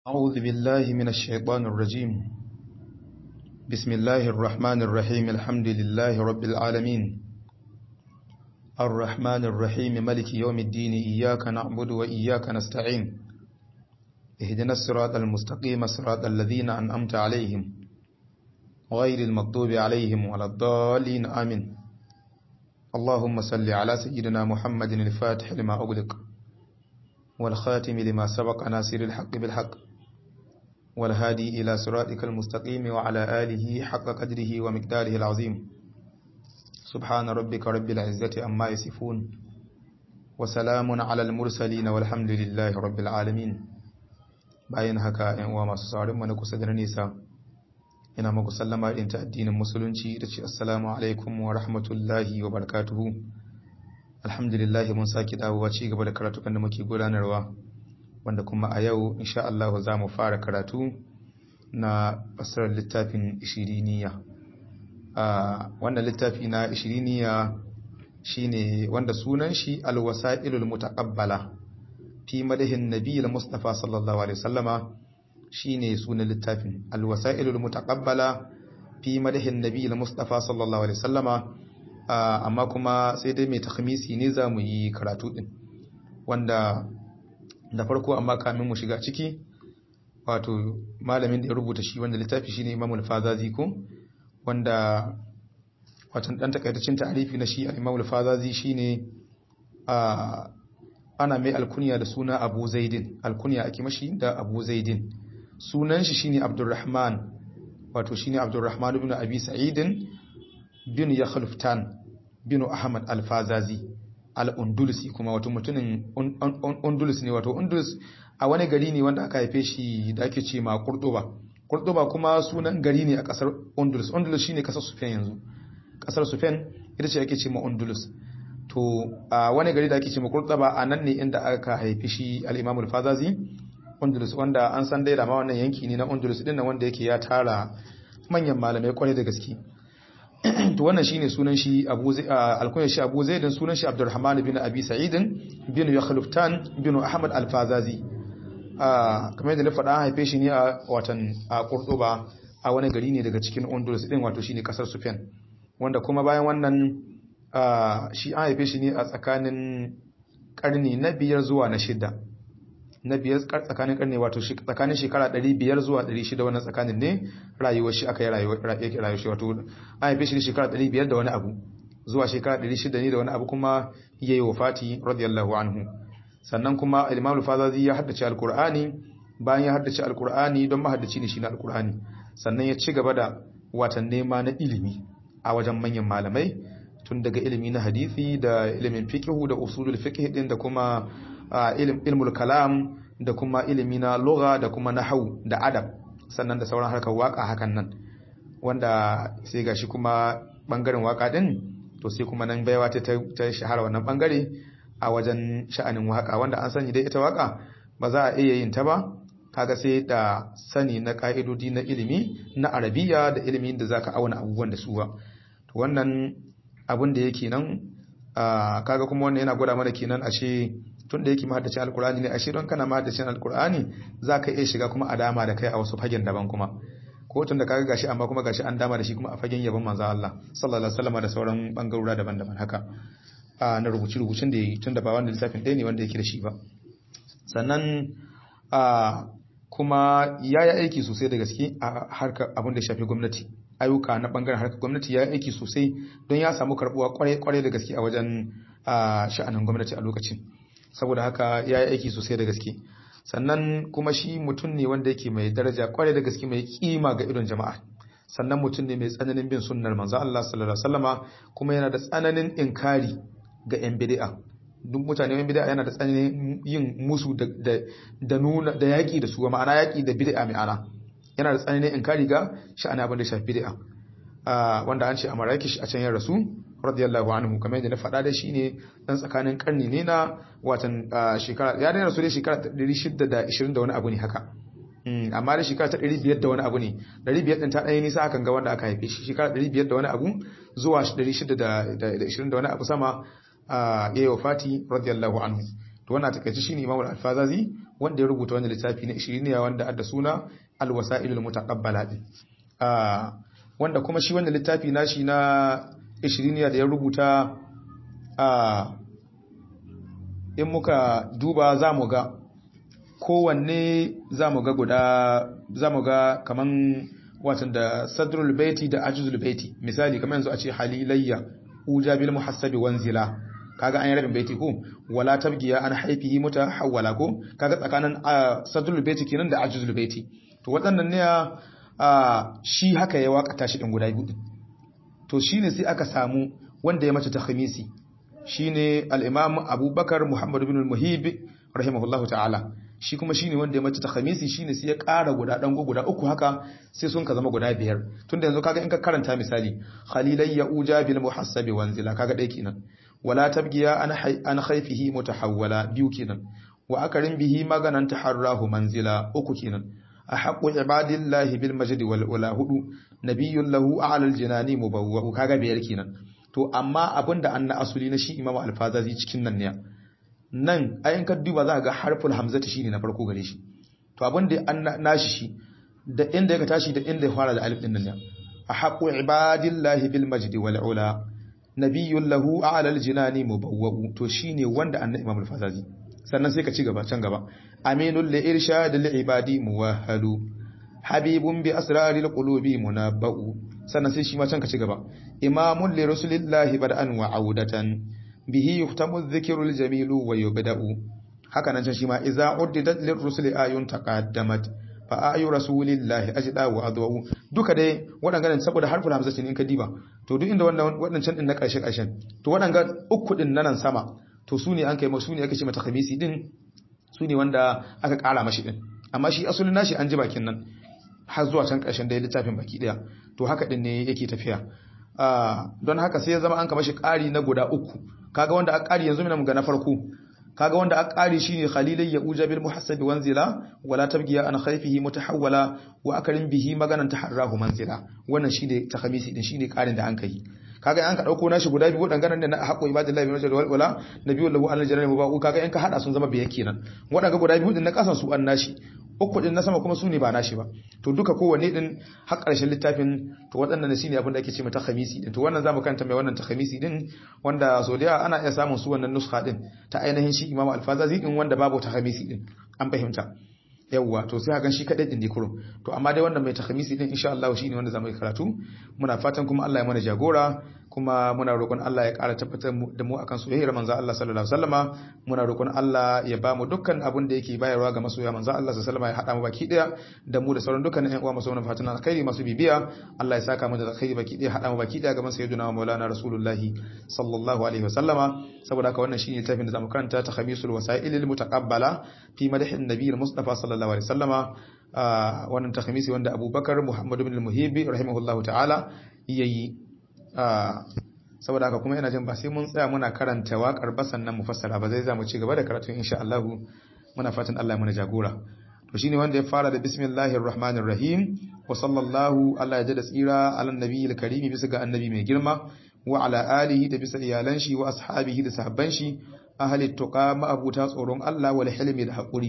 أعوذ بالله من الشيطان الرجيم بسم الله الرحمن الرحيم الحمد لله رب العالمين الرحمن الرحيم ملك يوم الدين إياك نعبد وإياك نستعين اهدنا الصراط المستقيم صراط الذين أنأمت عليهم غير المغضوب عليهم ولا الضالين آمين اللهم صل على سيدنا محمد الفاتح لما أغلق والخاتم لما سبق ناصر الحق بالحق والهادي إلى صراطك المستقيم وعلى آله حق قدره ومقداره العظيم سبحان ربك رب العزة أما يصفون وسلام على المرسلين والحمد لله رب العالمين bayan haka ‘yan uwa masu saurin mana kusa da nisa ina maku sallama ɗin ta addinin musulunci da ce assalamu alaikum wa rahmatullahi wa barakatuhu alhamdulillahi mun sake dawowa ci gaba da karatukan da muke gudanarwa wanda kuma a yau insha Allah za mu fara karatu na fasarar littafin ishiriniya wannan littafi na ishiriniya shine wanda sunan shi alwasa'ilul mutaqabbala fi madahin nabiyil mustafa sallallahu alaihi wasallama shine sunan littafin alwasa'ilul mutaqabbala fi madahin nabiyil mustafa sallallahu alaihi wasallama amma kuma sai dai mai takhmisi ne za mu yi karatu din wanda da farko amma kamin mu shiga ciki wato malamin da ya rubuta shi wanda littafi shine Imam al-Fazazi ko wanda watan dan takaitaccen ta'arifi na shi Imam al-Fazazi shine a ana mai alkunya da suna Abu Zaidin alkunya ake mashi da Abu Zaidin sunan shi shine Abdurrahman wato shine Abdurrahman ibn Abi Sa'id bin Yakhluftan bin Ahmad al-Fazazi al-Undulusi kuma wato mutumin Undulus ne wato Undulus a wani gari ne wanda aka haife shi da ake ce ma Kurduba Kurduba kuma sunan gari ne a kasar Undulus Undulus shine kasar Spain yanzu kasar Spain ita ce ake ce ma Undulus to a wani gari da ake ce ma Kurduba a nan ne inda aka haife shi al-Imam al-Fazazi Undulus wanda an san dai da ma wannan yanki ne na Undulus din nan wanda yake ya tara manyan malamai kwarai da gaske to wannan shine sunan shi Abu alkunyar shi Abu Zaid sunan shi Abdurrahman bin Abi Sa'id bin Yakhluftan bin Ahmad al-Fazazi kamar yadda na faɗa haife shi ne a watan a Cordoba a wani gari ne daga cikin Honduras din wato shine kasar Spain wanda kuma bayan wannan shi an haife shi ne a tsakanin karni na biyar zuwa na shida na biyar tsakanin karni wato tsakanin shekara 500 zuwa 600 wannan tsakanin ne rayuwar shi aka yi rayuwar shi wato an haife shi ne shekara 500 da wani abu zuwa shekara 600 ne da wani abu kuma yayi wafati radiyallahu anhu sannan kuma al-Imam al-Fazazi ya haddace al-Qur'ani bayan ya haddace al-Qur'ani don mahaddaci ne shi na al-Qur'ani sannan ya ci gaba da watan nema na ilimi a wajen manyan malamai tun daga ilimi na hadisi da ilimin fiqh da usulul fiqh din da kuma ilmul kalam da kuma ilimi na lugha da kuma nahwu da adab sannan da sauran harkar waka hakan nan wanda sai gashi kuma bangaren waka din to sai kuma nan baiwa ta ta shahara wannan bangare a wajen sha'anin waka wanda an sani dai ita waka ba za a iya yin ta ba kaga sai da sani na ka'idodi na ilimi na arabiya da ilimin da zaka auna abubuwan da su ba to wannan abin da yake nan kaga kuma wannan yana gwada mana kenan ashe tun da yake mahaddacin alkur'ani ne ashe don kana mahaddacin alkur'ani za ka iya shiga kuma a dama da kai a wasu fagen daban kuma ko tun da kaga gashi amma kuma gashi an dama da shi kuma a fagen yabon manzo Allah sallallahu alaihi wasallam da sauran bangarora daban-daban haka a na rubuci rubucin da yi tun da ba wanda lissafin ɗaya ne wanda yake da shi ba sannan a kuma ya yi aiki sosai da gaske a harkar abin da shafi gwamnati ayyuka na bangaren harkar gwamnati ya yi aiki sosai don ya samu karbuwa kwarai da gaske a wajen sha'anin gwamnati a lokacin saboda haka ya yi aiki sosai da gaske sannan kuma shi mutum ne wanda yake mai daraja kwarai da gaske mai kima ga idon jama'a sannan mutum ne mai tsananin bin sunnar manzo Allah sallallahu alaihi wasallama kuma yana da tsananin inkari ga yan bid'a duk mutane yan bid'a yana da tsananin yin musu da da nuna da yaki da su ma'ana yaki da bid'a mai ana yana da tsananin inkari ga sha'ani abin da shafi bid'a wanda an ce a Marrakesh a can ya rasu radiyallahu anhu kamar yadda na faɗa da shi ne dan tsakanin karni ne na watan shekara ya da rasu dai shekara 620 da wani abu ne haka amma da shekara ta 500 da wani abu ne 500 din ta ɗaya nisa akan ga wanda aka haife shi shekara 500 da wani abu zuwa 620 da wani abu sama ya yi wafati radiyallahu anhu to wannan takaice shine Imam al-Alfazazi wanda ya rubuta wannan littafi na ishiriniya wanda adda suna alwasailul mutaqabbala din wanda kuma shi wannan littafi nashi na ishiriniya da ya rubuta in muka duba za mu ga kowanne za mu ga guda za mu ga kaman watan da sadrul baiti da ajuzul baiti misali kamar yanzu a ce halilayya uja bil muhassabi wanzila kaga an yi rabin baiti ko wala tabgiya an haifihi mutahawwala ko kaga tsakanin sadrul baiti kenan da ajuzul baiti to waɗannan ne shi haka ya wakata shi din guda biyu to shine sai aka samu wanda ya mace ta khamisi shine al-imam abubakar muhammad ibn al-muhib rahimahullahu ta'ala shi kuma shine wanda ya mace ta khamisi shine sai ya ƙara guda dan guda uku haka sai sun ka zama guda biyar tunda yanzu kaga in ka karanta misali khalilayya uja bil muhassabi wanzila kaga dai kenan wala tabgiya an an khayfihi mutahawwala biyu kenan wa akarin bihi maganan taharrahu manzila uku kenan ahaqqu ibadillahi bil majdi wal ula hudu nabiyyun lahu a'lal jinani mubawwa kaga biyar kenan to amma abinda anna asuli na shi imamu alfazazi cikin nan ne nan ayin ka duba za ga harful hamzati shine na farko gare shi to abinda an nashi shi da inda ya tashi da inda ya fara da alif din nan ne ahaqqu ibadillahi bil majdi wal ula nabiyyun lahu a'lal jinani mubawwa to shine wanda anna imamu alfazazi sannan sai ka ci gaba can gaba aminul li irshad lil ibadi muwahhalu habibun bi asraril qulubi munabba'u sannan sai shi ma can ka ci gaba imamun li rasulillahi bad'an wa audatan bihi yuhtamu dhikru jamilu wa yubda'u haka nan can shi ma idza uddidat lir rusuli ayun taqaddamat fa ayu rasulillahi ajda wa adwa duka dai wadannan saboda harful hamza ne in ka diba to duk inda wannan wadannan din na karshe karshen to wadannan uku din nan sama to su ne an kai su ne aka ce mata khamisi din su ne wanda aka kara mashi din amma shi asulin nashi an ji bakin nan har zuwa can ƙarshen da littafin baki ɗaya to haka ɗin ne yake tafiya don haka sai ya zama an kama shi ƙari na guda uku kaga wanda a ƙari yanzu mina ga na farko kaga wanda a ƙari shine khalilai ya uja bil muhassabi wanzila wala tabgiya an khayfihi mutahawwala wa akarin bihi maganan taharrahu manzila wannan shine takhamisi din shine ƙarin da an kai kaga an ka dauko nashi guda biyu wadannan da na haƙo ibadillahi min wal wala nabiyyu lahu an aljanna mubaqu kaga in ka hada sun zama biyan kenan wadanga guda biyu din na kasan su an nashi uku din na sama kuma su ne ba nashi ba to duka kowanne din har ƙarshen littafin to waɗannan ne shine abin da ake ce mata khamisi din to wannan zamu kanta mai wannan ta khamisi din wanda so da ana iya samun su wannan nuskha din ta ainihin shi Imam Al-Fazazi din wanda babu ta khamisi din an fahimta yawwa to sai hakan shi kadai din dikurum to amma dai wannan mai takhamisi din insha Allah shine wanda zamu yi karatu muna fatan kuma Allah ya mana jagora kuma muna roƙon Allah ya ƙara tabbatar da mu akan soyayyar manzo Allah sallallahu alaihi wasallama muna roƙon Allah ya ba mu dukkan abin da yake bayarwa ga masoya manzo Allah sallallahu alaihi wasallama ya hada mu baki daya da mu da sauran dukkan ƴan uwa masu wannan fatan alkhairi masu bibiya Allah ya saka mu da alkhairi baki daya hada mu baki daya gaban sayyidina Maulana Rasulullahi sallallahu alaihi wasallama saboda haka wannan shine tafin da zamu karanta ta khamisul wasailil mutaqabbala fi madhin nabiyil mustafa sallallahu alaihi wasallama wannan takhmisi wanda Abubakar Muhammad ibn al-Muhibi rahimahullahu ta'ala yayi saboda haka kuma ina jin ba sai mun tsaya muna karanta waƙar ba sannan mu fassara ba zai za mu ci gaba da karatu insha Allah muna fatan Allah ya mana jagora to shine wanda ya fara da bismillahir rahmanir rahim wa sallallahu Allah ya jada tsira ala nabiyil karim bisa ga annabi mai girma wa ala alihi da bisa iyalan shi wa ashabihi da sahabban shi ahli tuqa ma'abuta tsoron Allah wal hilmi da hakuri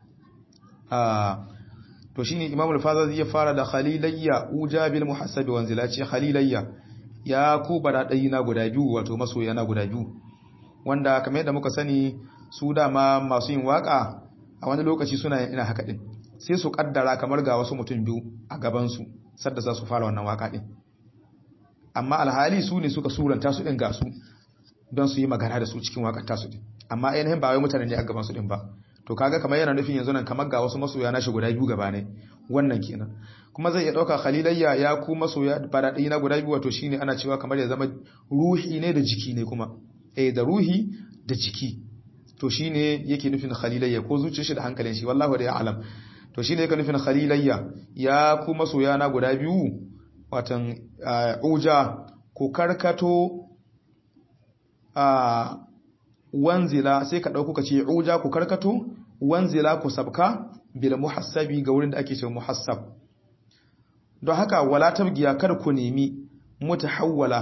to shine Imam al-Fazazi ya fara da khalilayya ujabil muhassabi wanzila ce khalilayya ya ku baradai na guda biyu wato masoya na guda biyu wanda kamar yadda muka sani su dama masu yin waka a wani lokaci suna ina haka din sai su kaddara kamar ga wasu mutum biyu a gaban su sadda za su fara wannan waka din amma alhali su ne suka suranta su din ga su don su yi magana da su cikin wakar tasu din amma ainihin ba wai mutane ne a gaban su din ba to kaga kamar yana nufin yanzu nan kamar ga wasu masoya na shi guda biyu gaba ne wannan kenan kuma zai iya dauka khalilayya ya ku masoya fara na guda biyu wato shine ana cewa kamar ya zama ruhi ne da jiki ne kuma eh da ruhi da jiki to shine yake nufin khalilayya ko zuciyar shi da hankalin shi wallahi da ya alam to shine yake nufin khalilayya ya ku masoya na guda biyu watan uja ku karkato a wanzila sai ka ɗauko ka ce uja ku karkato wanzila ku sabka bil muhassabi ga wurin da ake cewa muhassab don haka wala tabgiya kar ku nemi mutahawwala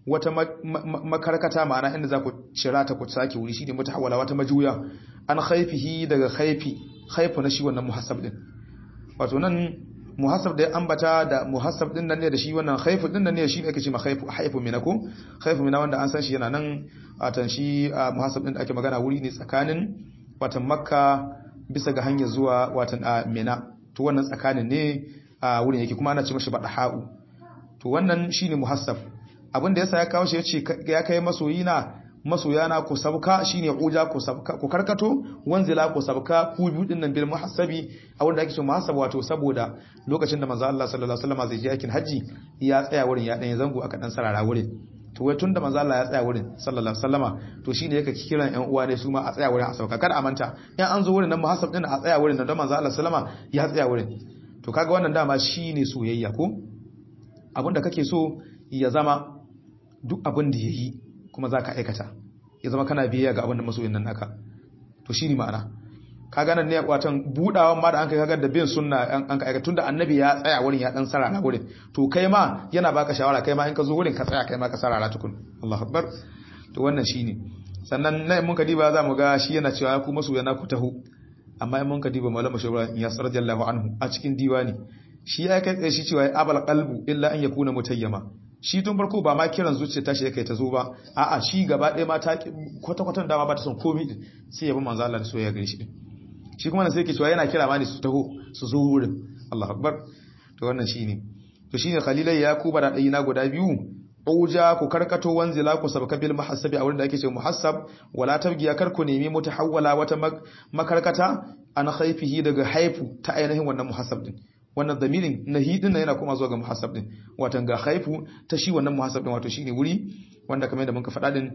wata makarkata ma'ana inda za ku cira ta ku sake wuri shine mutahawala wata majuya an khaifihi daga khaifi khaifu na shi wannan muhassab din wato nan muhassab da ya ambata da muhassab din nan ne da shi wannan khaifu din nan ne shi ne ake ce ma khaifu haifu minako khaifu mina wanda an san shi yana nan watan shi muhassab din da ake magana wuri ne tsakanin watan makka bisa ga hanyar zuwa watan mina to wannan tsakanin ne a wurin yake kuma ana ce mashi badaha'u to wannan shine muhassab abin da yasa ya kawo shi yace ya kai masoyina masoyana ku sabka shine uja ku sabka ku karkato wanzila ku sabka ku biyu din nan bil muhassabi a wanda ake cewa muhassab wato saboda lokacin da manzo Allah sallallahu alaihi wasallam zai je aikin haji ya tsaya wurin ya dan zango aka dan sarara wurin to wai tunda manzo Allah ya tsaya wurin sallallahu alaihi wasallama to shine yake kiran ƴan uwa ne su ma a tsaya wurin a sauka kar a manta in an zo wurin nan muhassab din a tsaya wurin nan don manzo Allah sallama ya tsaya wurin to kaga wannan dama shine soyayya ko abinda kake so ya zama duk abin da yayi kuma zaka aikata ya zama kana biyayya ga abin da masoyin nan naka to shine ma'ana kaga nan ne watan budawan ma da an kai kaga da bin sunna an ka aikata tunda annabi ya tsaya wurin ya dan sarara wurin to kai ma yana baka shawara kai ma in ka zo wurin ka tsaya kai ma ka sarara tukun Allahu akbar to wannan shine sannan nan mun ka diba za mu ga shi yana cewa ku masoya na ku taho amma in mun ka diba malama shawara ya sarjallahu anhu a cikin diwani shi ya kai shi cewa abal qalbu illa an yakuna mutayyama shi tun farko ba ma kiran zuciya tashi yake ta zo ba a'a shi gaba ɗaya ma ta kwata kwatan dama ba ta son komai din sai ya bi manzo Allah da soyayya gare shi din shi kuma sai yake cewa yana kira ma ne su taho su zo wurin Allahu akbar to wannan shine to shine khalilai ya kuba da dai na guda biyu uja ku karkato wanzila ku sabka bil muhassabi a wurin da ake ce muhassab wala tabgiya kar ku nemi mutahawwala wata makarkata an khaifihi daga haifu ta ainihin wannan muhassab din wannan damirin nahi din yana kuma zuwa ga muhassab din watan ga haifu ta shi wannan muhassab din wato shine wuri wanda kamar yadda muka faɗa din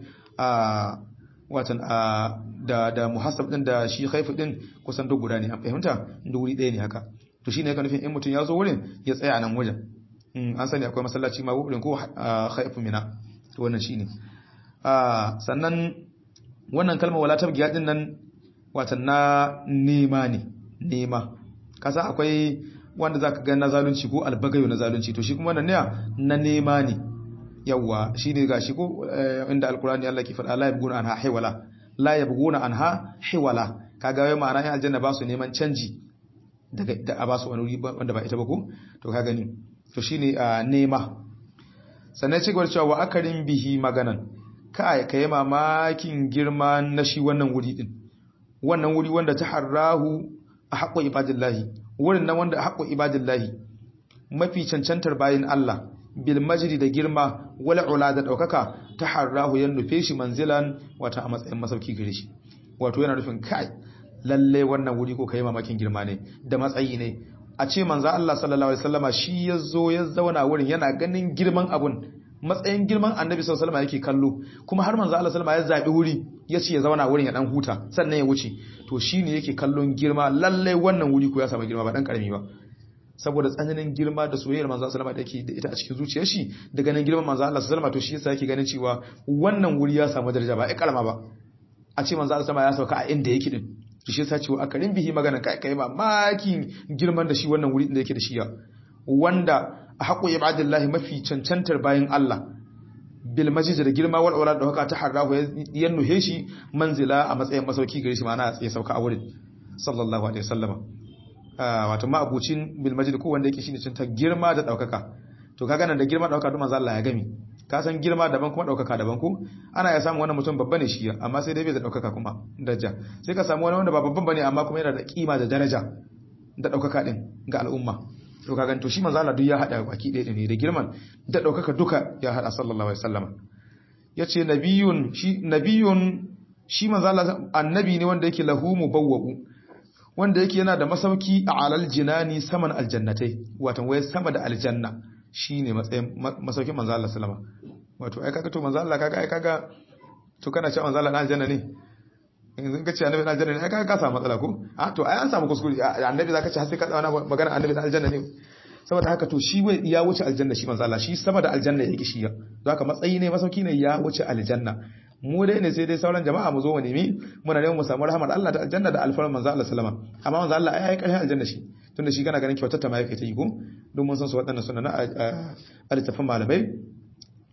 a watan a da da muhassab din da shi haifu din kusan duk guda ne an fahimta duk wuri ɗaya ne haka to shine yake nufin in mutum ya zo wurin ya tsaya nan wajen an sani akwai masallaci ma wurin ko haifu mina to wannan shine sannan wannan kalmar wala tabgiya din nan watan na nema ne nema kasa akwai wanda zaka ga na zalunci ko albagayo na zalunci to shi kuma wannan ne na nema ne yawa shine gashi ko inda alqur'ani Allah ke faɗa la yabguna anha hiwala la yabguna anha hiwala kaga wai ma'ana yan aljanna ba su neman canji daga da a ba su wani wuri wanda ba ita ba ko to ka gani to shine nema sannan ci gaba cewa wa akarin bihi maganan kai kai mamakin girma na shi wannan wuri din wannan wuri wanda ta harrahu a haƙo ibadillahi wurin nan wanda a haƙo ibadillahi mafi cancantar bayin Allah bil majri da girma wala ula da daukaka ta harrahu yan nufe shi manzilan wata a matsayin masauki gare shi wato yana nufin kai lalle wannan wuri ko kai mamakin girma ne da matsayi ne a ce manzo Allah sallallahu alaihi wasallama shi ya zo ya zauna wurin yana ganin girman abun matsayin girman annabi sallallahu alaihi yake kallo kuma har manzo Allah sallallahu alaihi ya zabi wuri ya ce ya zauna wurin ya dan huta sannan ya wuce to shine yake kallon girma lalle wannan wuri ko ya samu girma ba dan karami ba saboda tsananin girma da soyayyar manzo sallallahu alaihi yake da ita a cikin zuciyar shi da ganin girman manzo Allah sallallahu alaihi to shi yasa yake ganin cewa wannan wuri ya samu daraja ba ai kalma ba a ce manzo Allah sallallahu ya sauka a inda yake din to shi yasa cewa akarin bihi magana kai kai mamakin girman da shi wannan wuri da yake da shi ya wanda a haƙo ibadillahi mafi cancantar bayan Allah bil majid da girma wal aulad da haka ta harrahu ya nuhe shi manzila a matsayin masauki gare shi ma'ana ya sauka a wurin sallallahu alaihi wasallama wato ma abucin bil majid ko wanda yake shine cinta girma da daukaka to kaga nan da girma da daukaka duk manzo Allah ya gami ka san girma daban kuma daukaka daban ko ana ya samu wannan mutum babba ne shi amma sai dai bai da daukaka kuma daraja sai ka samu wani wanda ba babban bane amma kuma yana da kima da daraja da daukaka din ga al'umma to kaga to shi manzo Allah duk ya hada baki ɗaya ne da girman da daukaka duka ya hada sallallahu alaihi wasallam yace nabiyun shi nabiyun shi manzo Allah annabi ne wanda yake lahu mubawwa'u wanda yake yana da masauki a alal jinani saman aljannatai wato wai sama da aljanna shine matsayin masaukin manzo Allah sallama wato ai kaga to manzo Allah kaga ai kaga to kana cewa manzo Allah na aljanna ne yanzu ka ce annabi na aljanna ne ai kaga ka samu matsala ko a to ai an samu kuskure annabi zaka ce har sai ka tsawana magana annabi na aljanna ne saboda haka to shi wai ya wuce aljanna shi manzo Allah shi sama da aljanna yake shi ya don haka matsayi ne masauki ne ya wuce aljanna mu dai ne sai dai sauran jama'a mu zo mu nemi muna neman mu samu rahmar Allah da aljanna da alfarar manzo Allah sallama amma manzo Allah ai ai karshen aljanna shi tunda shi kana ganin kyautar ta ma yake ta yi ko don mun san su waɗannan suna na alitafin malamai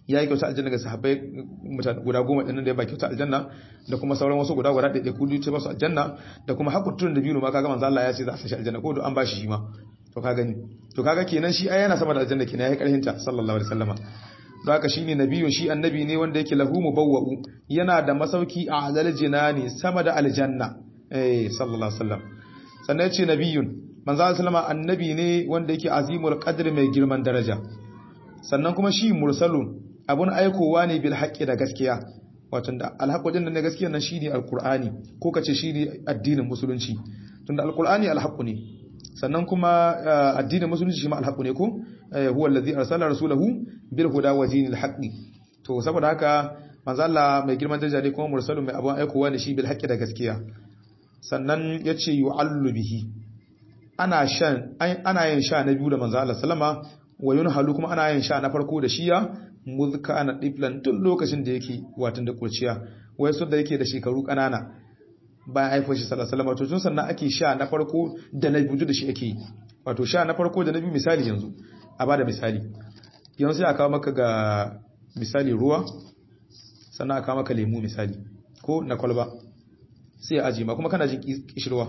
ya yi kyauta aljanna ga sahabbai mutane guda goma ɗin da ya ba kyauta aljanna da kuma sauran wasu guda guda ɗaiɗai kudu ce basu aljanna da kuma hakurtun da biyu ma kaga manzo Allah ya ce za a sashi aljanna ko an ba shi shi ma to ka gani to kaga kenan shi ai yana sama da aljanna kenan yayi karhin ta sallallahu alaihi wasallama don haka shine nabiyun shi annabi ne wanda yake lahu mubawwa'u yana da masauki a alal jinani sama da aljanna eh sallallahu alaihi wasallam sannan yace nabiyun manzo Allah sallama annabi ne wanda yake azimul qadr mai girman daraja sannan kuma shi mursalun abun aikowa ne bil haqqi da gaskiya wato da alhaqqu din da gaskiya nan shine alqur'ani ko kace shine addinin musulunci tunda alqur'ani alhaqqu ne sannan kuma addinin musulunci shi ma alhaqu ne ko huwa allazi arsala rasulahu bil huda wa dinil haqqi to saboda haka manzo Allah mai girman daraja ne kuma mursalun mai abun aikowa ne shi bil haqqi da gaskiya sannan yace yu'allu bihi ana shan ana yin sha na biyu da manzo Allah sallama wa yunhalu kuma ana yin sha na farko da shiya muzka ana diflan tun lokacin da yake watan da kurciya wai su da yake da shekaru kanana bayan haifar shi sallallahu alaihi wasallam to tun sannan ake sha na farko da na biyu da shi ake yi wato sha na farko da na biyu misali yanzu a bada misali yanzu sai a kawo maka ga misali ruwa sannan a kawo maka lemu misali ko na kwalba sai a aji ma kuma kana jin kishirwa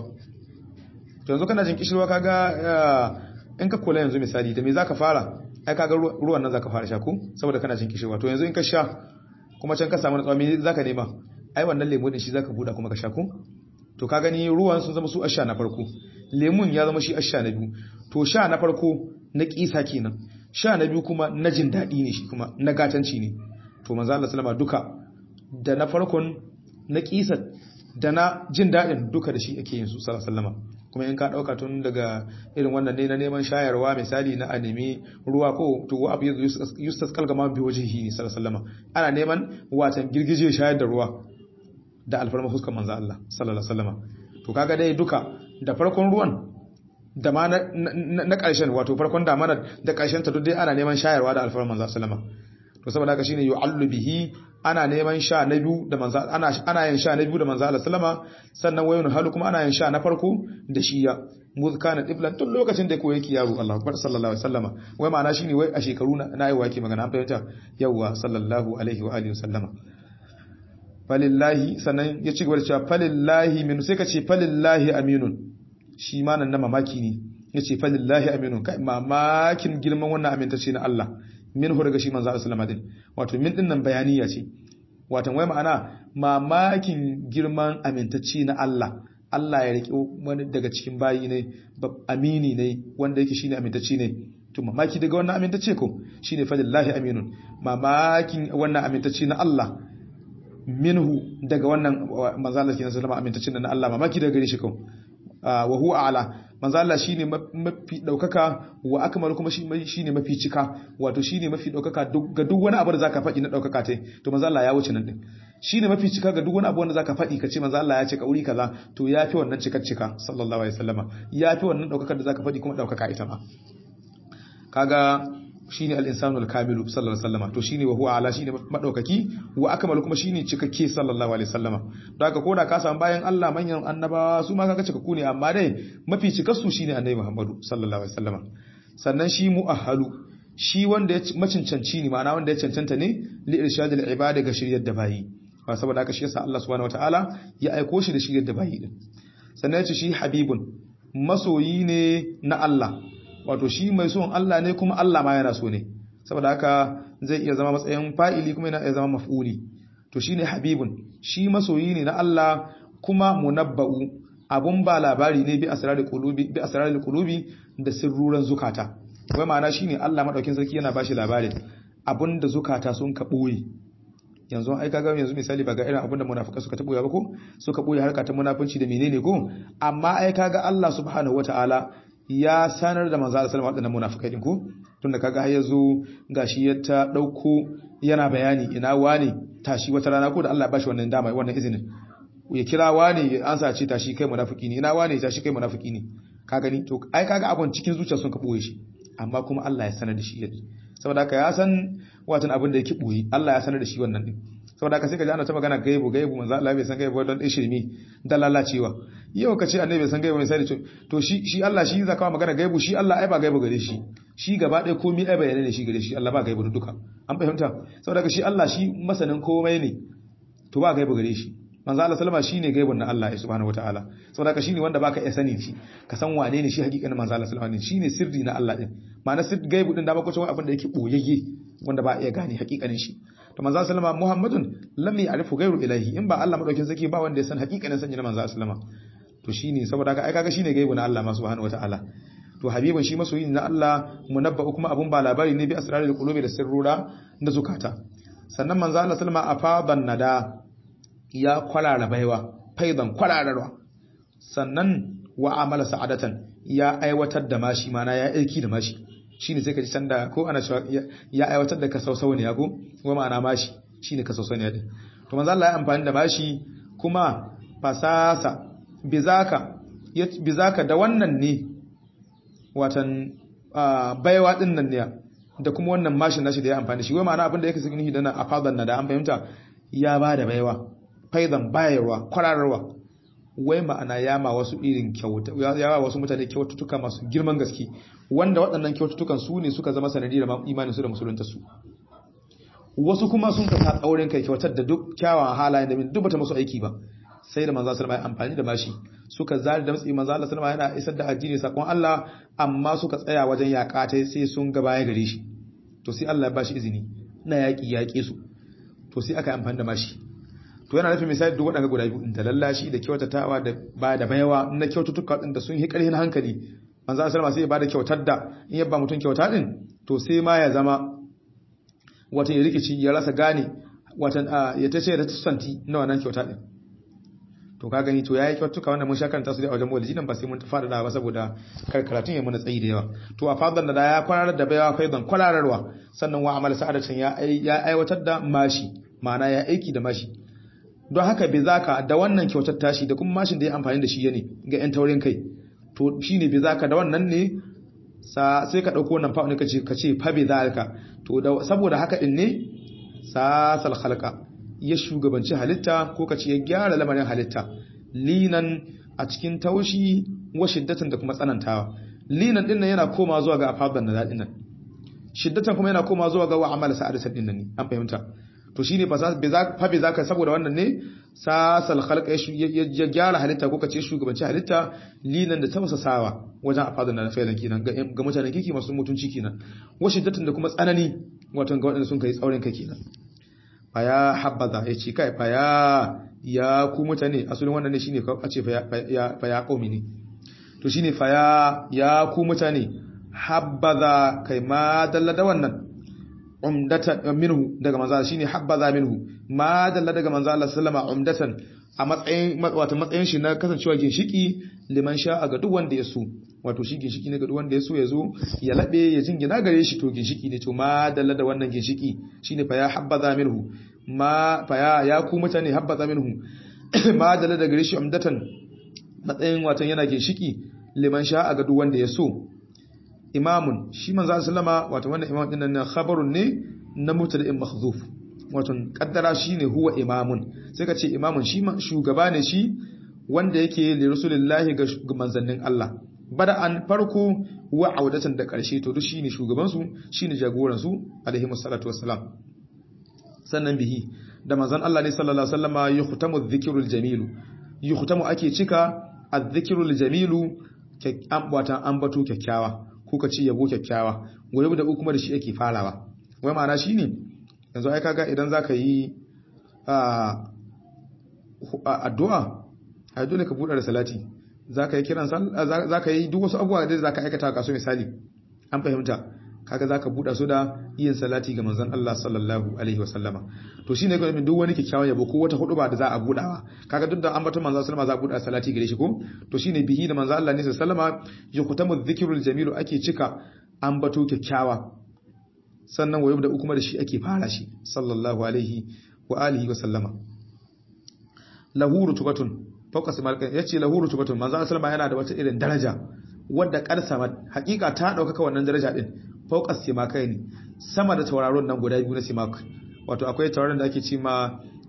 to yanzu kana jin kishirwa kaga in ka kula yanzu misali da me zaka fara ai kaga ruwan nan zaka fara sha ko saboda kana jin kishirwa to yanzu in ka sha kuma can ka samu natsuwa me zaka nema ai wannan lemu din shi zaka buda kuma ka sha ko to ka gani ruwan sun zama su asha na farko lemun ya zama shi asha na biyu to sha na farko na kisa kenan sha na biyu kuma na jin daɗi ne shi kuma na gatanci ne to manzo Allah sallama duka da na farkon na kisa da na jin daɗin duka da shi ake yin su sallallahu alaihi wasallam kuma in ka dauka tun daga irin wannan ne na neman shayarwa misali na anemi ruwa ko to wa abu yustas kalgama bi wajhihi sallallahu alaihi wasallam ana neman watan girgije shayar da ruwa da alfarma fuskar manzo Allah sallallahu alaihi wasallam to kaga dai duka da farkon ruwan da ma na ƙarshen wato farkon da mana da ƙarshen ta duk dai ana neman shayarwa da alfarma manzo sallallahu alaihi wasallam to saboda haka shine yu'allu bihi ana neman sha na biyu da manzo ana ana yin sha na biyu da manzo Allah sallama sannan wayun halu kuma ana yin sha na farko da shiya muzkana iblan tun lokacin da koyi yake yaro Allahu akbar sallallahu alaihi wasallama wai ma'ana shine wai a shekaru na yi wake magana an fahimta yawa sallallahu alaihi wa alihi wasallama falillahi sannan ya ci gaba da cewa falillahi min sai ka ce falillahi aminun shi ma nan na mamaki ne ya ce falillahi aminun kai mamakin girman wannan amintacce na Allah min hu daga shi manzo sallallahu alaihi wato min din nan bayaniya ce wato wai ma'ana mamakin girman amintacce na Allah Allah ya rike wani daga cikin bayi ne amini ne wanda yake shine amintacce ne to mamaki daga wannan amintacce ko shine falillahi aminun mamakin wannan amintacce na Allah minhu daga wannan manzalar kenan sallama amintacin na Allah mamaki daga gare shi kan wa huwa ala manzala shine mafi daukaka wa akmal kuma shine mafi cika wato shine mafi daukaka ga duk wani abu da zaka faɗi na daukaka tai to manzala ya wuce nan din shine mafi cika ga duk wani abu wanda zaka faɗi kace manzo Allah ya ce kauri kaza to yafi wannan cikar cika sallallahu alaihi wasallama yafi wannan daukakar da zaka faɗi kuma daukaka ita ma kaga shine al-insanu al-kamilu sallallahu alaihi wasallama to shine wa huwa ala shine madaukaki wa akmal kuma shine cikakke sallallahu alaihi wasallama don haka koda ka samu bayan Allah manyan annabawa su ma kaga cikakku ne amma dai mafi cikar su shine annabi Muhammadu sallallahu alaihi wasallama sannan shi mu'ahhalu shi wanda ya macincanci ne ma'ana wanda ya cancanta ne li irshadil ibada ga shiryar da bayi ba saboda haka shi yasa Allah subhanahu wataala ya aiko shi da shiryar da bayi din sannan ya ce shi habibun masoyi ne na Allah wato shi mai son Allah ne kuma Allah ma yana so ne saboda haka zai iya zama matsayin fa'ili kuma yana iya zama maf'uli to shine habibun shi masoyi ne na Allah kuma munabba'u abun ba labari ne bi asrarul qulubi bi asrarul qulubi da sirruran zukata wai ma'ana shine Allah madaukin sarki yana bashi labarin abunda zukata sun ka boye yanzu ai kaga yanzu misali ba ga irin abunda munafika suka ta boye ba ko suka boye harka ta munafunci da menene ko amma ai kaga Allah subhanahu wataala ya sanar da manzo Allah sallallahu alaihi wasallam munafikai din ko tunda kaga har yazo gashi ya ta dauko yana bayani ina wani tashi wata rana ko da Allah ya bashi wannan dama wannan izinin ya kira wani an sace tashi kai munafiki ne ina wani tashi kai munafiki ne ka gani to ai kaga abun cikin zuciya sun ka boye shi amma kuma Allah ya sanar da shi yadda saboda haka ya san watan abin da yake boye Allah ya sanar da shi wannan din saboda ka sai ka ji ana ta magana gaibu gaibu manzo Allah bai san gaibu don dai shirmi da lalacewa yau ka ce annabi bai san gaibu misali to shi shi Allah shi zaka magana gaibu shi Allah ai ba gaibu gare shi shi gaba ɗaya komai ai bayanai ne shi gare shi Allah ba gaibu duka an fahimta saboda shi Allah shi masanin komai ne to ba gaibu gare shi manzo Allah sallama shine gaibun na Allah subhanahu wataala saboda shine wanda baka iya sani shi ka san wane ne shi hakikanin manzo Allah sallama ne shine sirri na Allah din ma'ana sirri gaibu din da ba ko cewa abin da yake boyayye wanda ba iya gane hakikanin shi to manzo sallama Muhammadun lam ya'rifu ghayru ilahi in ba Allah madaukin zaki ba wanda ya san hakikanin sanya na manzo sallama to shine saboda haka ai kaga shine gaibu na Allah subhanahu wataala to habibin shi masoyi na Allah munabba kuma abun ba labari ne bi asrarul qulubi da sirrura da zukata sannan manzo Allah sallama afadan nada ya kwarara baiwa faidan kwarararwa sannan wa amala sa'adatan ya aiwatar da mashi mana ya aiki da mashi shine sai ka ji sanda ko ana cewa ya aiwatar da kasausau ne yago kuma ma'ana mashi shine kasausau ne din to manzo Allah ya amfani da mashi kuma fasasa bizaka bizaka da wannan ne watan baiwa din nan ne da kuma wannan mashin nashi da ya amfani shi wai ma'ana abin da yake cikin hidana a fadan na da an fahimta ya ba da baiwa faidan bayarwa kwararwa wai ma'ana ya ma wasu irin kyauta ya ma wasu mutane kyaututtuka masu girman gaske wanda waɗannan kyaututtukan su ne suka zama sanadiyar imanin su da musulunta su wasu kuma sun ka tsaurin kai kyautar da duk kyawawan halayen da duk bata musu aiki ba sai da manzo sallama ya amfani da mashi suka zari da matsayi manzo sallama yana isar da addini sakon Allah amma suka tsaya wajen yaƙa ta sai sun ga baya gare shi to sai Allah ya bashi izini na yaƙi yaƙe su to sai aka amfani da mashi to yana nufin misali duk waɗanda guda biyu da lallashi da kyautatawa da ba da bayawa na kyaututtuka ɗin da sun yi ƙarfin hankali manzo sallama sai ya bada kyautar da in ya ba mutum kyauta din to sai ma ya zama wata ya rikici ya rasa gane watan ya tace da tsanti na wannan kyauta din to ka gani to yayi kyautuka wannan mun shakanta su da wajen maulidi nan ba sai mun fada da ba saboda kar karatun ya mana tsayi da yawa to a fadan da ya kwararar da bayawa faidan kwarararwa sannan wa amal sa'adatan ya ya aiwatar da mashi ma'ana ya aiki da mashi don haka bai zaka da wannan kyautar tashi da kuma mashin da ya amfani da shi ne ga yan taurin kai to shine bai zaka da wannan ne sa sai ka dauko wannan fa'u ne kace kace fa bai zaka to saboda haka din ne sasal khalqa ya shugabanci halitta ko kace ya gyara lamarin halitta linan a cikin taushi wa shiddatan da kuma tsanantawa linan din nan yana koma zuwa ga afadan da dadin nan shiddatan kuma yana koma zuwa ga wa amal sa'adatan din nan ne an fahimta to shine fa bai zaka saboda wannan ne sasal khalqa ya gyara halitta ko kace shugabanci halitta linan da tausasawa wajen afadan da fa'ilan kenan ga mutanen kiki masu mutunci kenan wa shiddatan da kuma tsanani wato ga waɗanda sun kai tsaurin kai kenan faya habbaza ya ce kai faya ya ku mutane asalin wannan ne shine a ce faya qaumi ne to shine faya ya ku mutane habbaza kai ma dalla da wannan umdatan minhu daga manzo shine habbaza minhu ma dalla daga manzo Allah sallama umdatan a matsayin wato matsayin shi na kasancewa ginshiki liman sha ga duk wanda ya so wato shi ginshiki ne ga duk wanda ya so ya zo ya labe ya jingina gare shi to ginshiki ne to ma dalla da wannan ginshiki shine fa ya habbaza minhu ma fa ya ya ku mutane habbaza minhu ma dalla da gare shi umdatan matsayin wato yana ginshiki liman sha ga duk wanda ya so imamun shi manzo sallama wato wannan imam din nan khabarun ne na mutada'in mahzuf wato kaddara shine huwa imamun sai ka ce imamun shi shugaba ne shi wanda yake li rasulillahi ga manzannin Allah bada an farko wa audatan da karshe to duk shine shugaban su shine jagoran su alaihi wassalatu wassalam sannan bihi da manzon Allah ne sallallahu alaihi wasallama yuhtamu dhikrul jamilu yuhtamu ake cika adh-dhikrul jamilu watan ambato kyakkyawa kuka ci yabo kyakkyawa gobe da kuma da shi ake farawa wai ma'ana shine yanzu ai kaga idan zaka yi addu'a ai dole ka buɗe da salati zaka yi kiran sallah zaka yi duk wasu abubuwa da zaka aikata ka so misali an fahimta kaga zaka buɗa su da yin salati ga manzon Allah sallallahu alaihi wasallama to shine ga duk wani kikkiawan yabo ko wata huduba da za a buɗawa kaga duk da ambaton manzon sallama za a buɗa salati gare shi ko to shine bihi da manzon Allah ne sallama yuqtamu dhikrul jamilu ake cika ambato kikkiawa sannan wayo da kuma da shi ake fara shi sallallahu alaihi wa alihi wa sallama lahu rutubatun fawqa simalkan yace lahu rutubatun manzon sallama yana da wata irin daraja wadda karsama hakika ta dauka wannan daraja din fauqas simakai ne sama da tauraron nan guda biyu na simak wato akwai tauraron da ake ce ma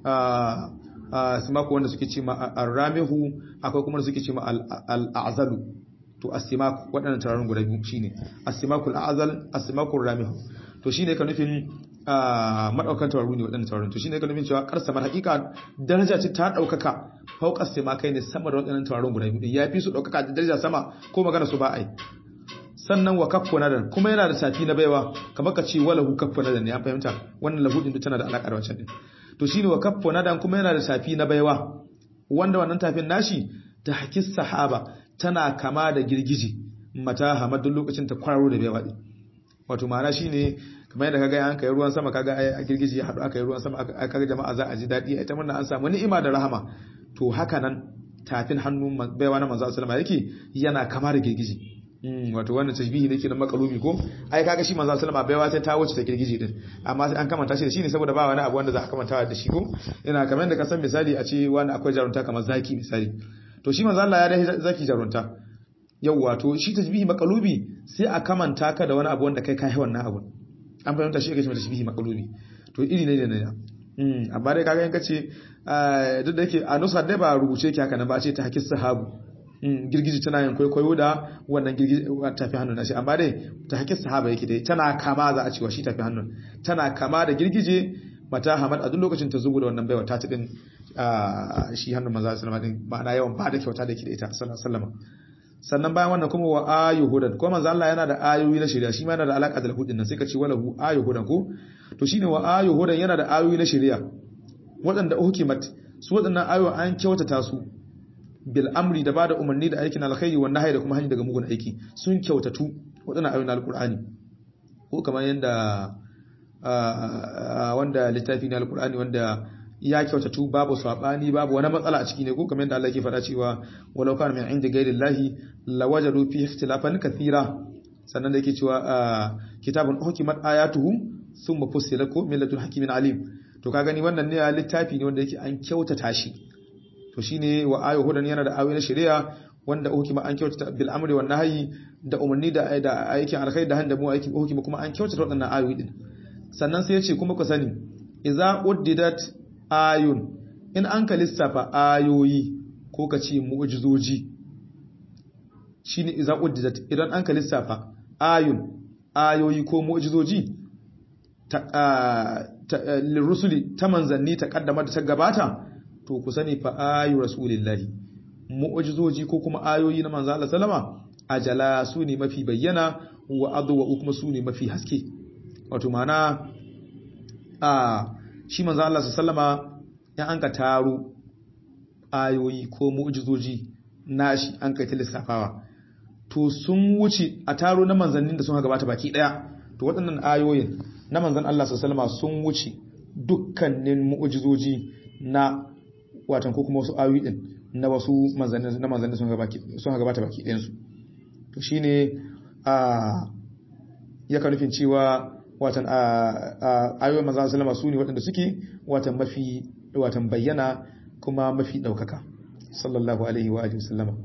simaku wanda suke ce ma arramihu akwai kuma suke ce ma al'azalu to asimaku waɗannan tauraron guda biyu shine asimaku al'azal asimaku ramihu to shine ka nufin madaukan tauraru ne waɗannan tauraron to shine ka nufin cewa karsa mar hakika daraja ce ta daukaka fauka simakai ne sama da waɗannan tauraron guda biyu ya fi su daukaka da daraja sama ko magana su ba ai sannan wa kaffu nadan kuma yana da tafi na baiwa kamar ka ce walahu kaffu nadan ne an fahimta wannan lahu din tana da alaka da wancan din to shine wa kaffu nadan kuma yana da tafi na baiwa wanda wannan tafin nashi ta hakis sahaba tana kama da girgiji mata hamadun lokacin ta kwararo da baiwa din wato ma'ana shine kamar yadda kaga an kai ruwan sama kaga ai girgiji ya hadu aka yi ruwan sama aka kaga jama'a za a ji dadi ita murna an samu ni'ima da rahama to haka nan tafin hannun baiwa na manzo sallama yake yana kama da girgiji wato wannan tashbihi ne ke na makalubi ko ai kaga shi manzo sallama baiwa sai ta wuce ta girgije din amma sai an kamanta shi da shi ne saboda ba wani abu wanda za a kamanta da shi ko ina kamar yadda ka san misali a ce wani akwai jarunta kamar zaki misali to shi manzo Allah ya dai zaki jarunta yawwa to shi tashbihi makalubi sai a kamanta ka da wani abu wanda kai kai wannan abu an fahimta shi yake cewa tashbihi makalubi to iri ne ne ne amma dai kaga in kace duk da yake a nusa dai ba rubuce ki haka nan ba ce ta hakis sahabu girgiji tana yin kwaikwayo da wannan girgiji tafi hannun nashi amma dai ta hakis sahaba yake dai tana kama za a cewa shi tafi hannun tana kama da girgije mata hamad a duk lokacin ta zubu da wannan baiwa ta tudin shi hannun maza sallama din ma'ana yawan ba da kyauta da ke da ita sallama sannan bayan wannan kuma wa ayu hudan ko manzo Allah yana da ayoyi na shari'a shi ma yana da alaka da hudin nan sai ka ce walahu ayu hudan ko to shine wa ayu hudan yana da ayoyi na shari'a waɗanda hukimat su waɗannan ayoyi an kyautata su bil amri da bada umarni da aikin alkhairi wa nahyi da kuma hanyar daga mugun aiki sun kyautatu waɗannan ayoyin alqur'ani ko kamar yanda wanda littafi na alqur'ani wanda ya kyautatu babu sabani babu wani matsala a ciki ne ko kamar yadda Allah ke faɗa cewa walau kana min inda ghairi llahi lawajadu fi ikhtilafan kathira sannan da yake cewa kitabun hukimat ayatuhu thumma fussilat ko min ladun hakimin alim to ka gani wannan ne littafi ne wanda yake an kyautata shi to shine wa ayu hudan yana da ayoyi na shari'a wanda hukuma an kyautata bil amri wan nahyi da umarni da da aikin alkhairi da handa mu aikin hukuma kuma an kyautata waɗannan ayoyi din sannan sai ya ce kuma ku sani idza uddidat ayun in an ka lissafa ayoyi ko ka ce mu'jizoji shine idza uddidat idan an ka lissafa ayun ayoyi ko mu'jizoji ta lirusuli ta manzanni ta kaddama da ta gabata to ku sani fa ayu rasulillahi mu'jizoji ko kuma ayoyi na manzo Allah sallama ajala su ne mafi bayyana wa adwa kuma su ne mafi haske wato mana a shi manzo Allah sallama ya an ka taro ayoyi ko mu'jizoji nashi an kai ta lissafawa to sun wuce a taro na manzannin da sun gabata baki daya to waɗannan ayoyin na manzan Allah sallama sun wuce dukkanin mu'jizoji na watan ko kuma wasu ayoyi din na wasu manzannin na manzannin sun gabata sun gabata baki ɗayan su to shine a ya ka nufin cewa watan ayoyin manzan sallama su ne waɗanda suke watan mafi watan bayyana kuma mafi ɗaukaka sallallahu alaihi wa alihi wasallama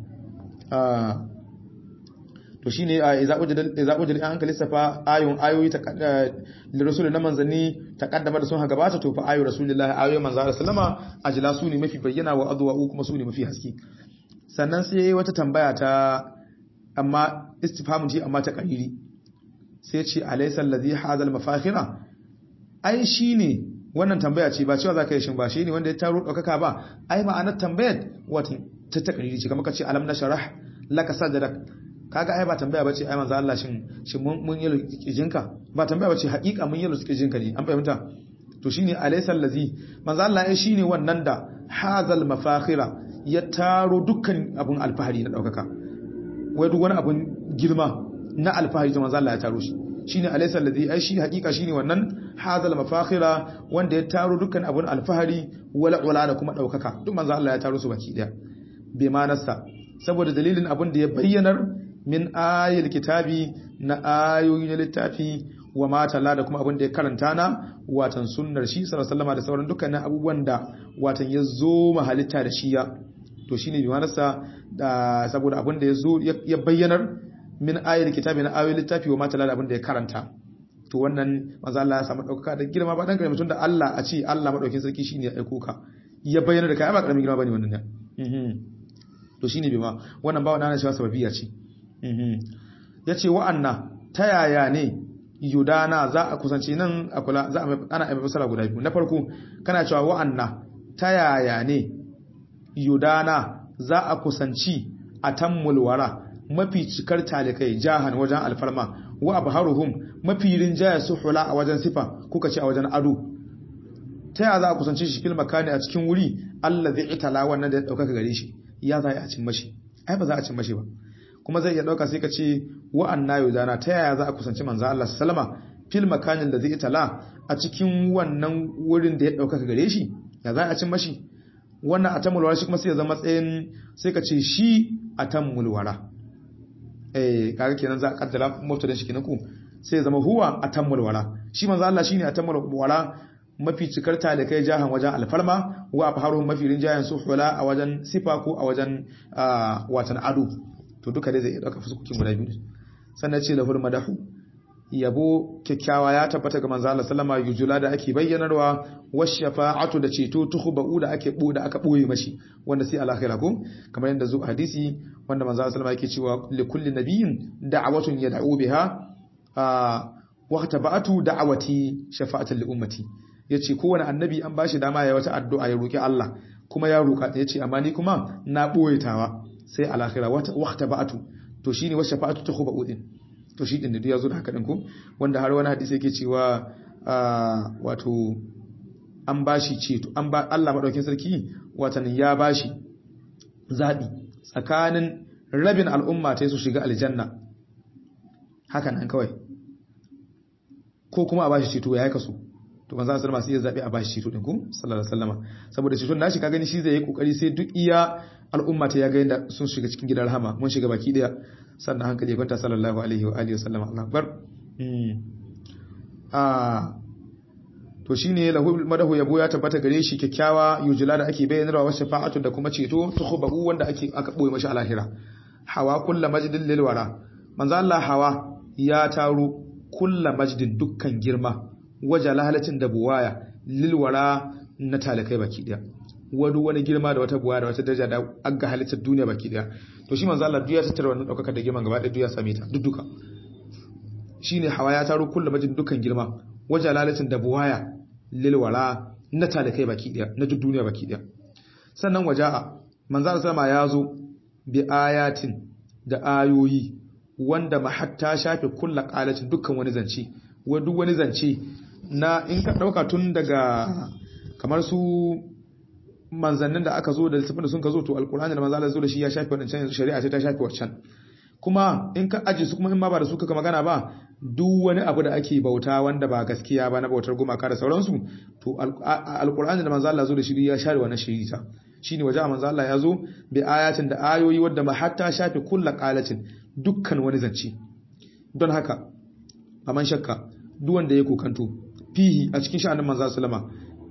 to shine idza ujida ujida an kalisa fa ayun ayoyi ta da rasulun na manzanni ta kaddama da sun gabata to fa ayu rasulullahi ayoyi manzo Allah sallama ajla su ne mafi bayyana wa adwa kuma su ne mafi haske sannan sai wata tambaya ta amma istifhamun ji amma ta qariri sai ce alaysa allazi hadal mafakhira ai shine wannan tambaya ce ba cewa zaka yi shin ba shine wanda ya taro daukaka ba ai ma'anar tambayar wata ta ta qariri ce kamar kace alam nashrah laka sadrak kaga ai ba tambaya bace ai manzo Allah shin shin mun mun yi kijinka ba tambaya bace haƙiƙa mun yi kijinka ne an fahimta to shine alaysa allazi manzo Allah ai shine wannan da hazal mafakhira ya taro dukkan abun alfahari na daukaka wai duk wani abun girma na alfahari to manzo Allah ya taro shi shine alaysa allazi ai shi haƙiƙa shine wannan hazal mafakhira wanda ya taro dukkan abun alfahari wala wala da kuma daukaka duk manzo Allah ya taro su baki daya bai ma nasa saboda dalilin abun da ya bayyanar min ayil kitabi na ayoyi na littafi wa matala da kuma abin da ya karanta na watan sunnar shi sallallahu da sauran dukkanin abubuwan da watan ya zo mahalitta da shi ya to shine bi manasa da saboda abin da ya zo ya bayyanar min ayil kitabi na ayoyin littafi wa matala da abin da ya karanta to wannan manzo Allah ya samu daukaka da girma ba dan kare mutum da Allah a ce Allah madaukin sarki shine ya aiko ka ya bayyana da kai ba karamin girma bane wannan ne to shine bai ma wannan ba wannan cewa sababiya ce yace wa'anna ta yaya ne yudana za a kusanci nan a kula za a ana aibe fasara guda biyu na farko kana cewa wa'anna ta yaya ne yudana za a kusanci atammul wara mafi cikar talikai jahan wajen alfarma wa abharuhum mafi rinjaya suhula a wajen sifa kuka ce a wajen ado ta yaya za a kusanci shi fil makani a cikin wuri allazi itala wannan da ya dauka gare shi ya za a cin mashi ai ba za a cin mashi ba kuma zai iya dauka sai ka ce wa'anna yudana ta yaya za a kusanci manzo Allah sallama fil makanin da zai itala a cikin wannan wurin da ya dauka gare shi ya za a cin mashi wannan atamul wara shi kuma sai ya zama tsayin sai ka ce shi atamul wara eh kaga kenan za a kaddara mubtada shi kenan ku sai ya zama huwa atamul wara shi manzo Allah shine atamul wara mafi cikar talikai jahan wajen alfarma wa afharuhum mafi rinjayen suhula a wajen sifa ko a wajen watan ado to duka dai zai dauka fuskokin guda biyu sannan ce lahul madahu yabo kyakkyawa ya tabbata ga manzo Allah sallama yujula da ake bayyanarwa washafa'atu da ceto tuhba'u da ake bu da aka boye mashi wanda sai alakhira ko kamar yadda zuwa hadisi wanda manzo Allah sallama yake cewa li kulli nabiyyin da'watun yad'u biha wa tabatu da'awati shafa'atan li ummati yace kowane annabi an bashi dama ya wata addu'a ya roki Allah kuma ya roka yace amma ni kuma na boye tawa sai alakhira wa tabatu to shine wa shafa'atu tuhba'u din to shi din da ya zo da haka din ku wanda har wani hadisi yake cewa wato an bashi ceto an ba Allah madaukin sarki watan ya bashi zabi tsakanin rabin al'umma ta su shiga aljanna haka nan kawai ko kuma a bashi ceto ya yi kaso to manzo sallallahu alaihi wasallam sai ya zabi a bashi ceto din ku sallallahu alaihi wasallama saboda ceton nashi ka gani shi zai yi kokari sai duk iya al'umma ta ya ga yadda sun shiga cikin gidan rahama mun shiga baki daya sannan hankali ya kwanta sallallahu alaihi wa alihi wasallam Allah akbar ah to shine lahu madahu yabo ya tabbata gare shi kyakkyawa yujula da ake bayyanarwa wa shafa'atu da kuma ceto tukhbahu wanda ake aka boye mashi alahira hawa kullu majdin lil wara manzo Allah hawa ya taro kullu majdin dukkan girma waje lahalatin da buwaya lil wara na talakai baki daya wani wani girma da wata buwa da wata daraja da an ga halittar duniya baki daya to shi manzo Allah duk ya tattara wannan daukaka da girman gaba ɗaya duk ya same ta duk duka shine hawa ya taro kullu majin dukan girma wajen lalatin da buwaya lilwara na talakai baki daya na duk duniya baki daya sannan waja'a manzo Allah sama ya zo bi ayatin da ayoyi wanda mahatta shafe kullu qalatin dukkan wani zance wa duk wani zance na in ka dauka tun daga kamar su manzannin da aka zo da littafin da sun ka zo to alkur'ani da manzo Allah zo da shi ya shafi wadancan yanzu shari'a sai ta shafi wancan kuma in ka aje su kuma in ma ba da su kaka magana ba duk wani abu da ake bauta wanda ba gaskiya ba na bautar gumaka da sauransu to alkur'ani da manzo Allah zo da shi ya share wannan shari'a shine waje manzo Allah ya zo bi ayatin da ayoyi wadda ma hatta shafi kullu qalatin dukkan wani zance don haka aman shakka duk wanda ya kokanto fihi a cikin sha'anin manzo sallama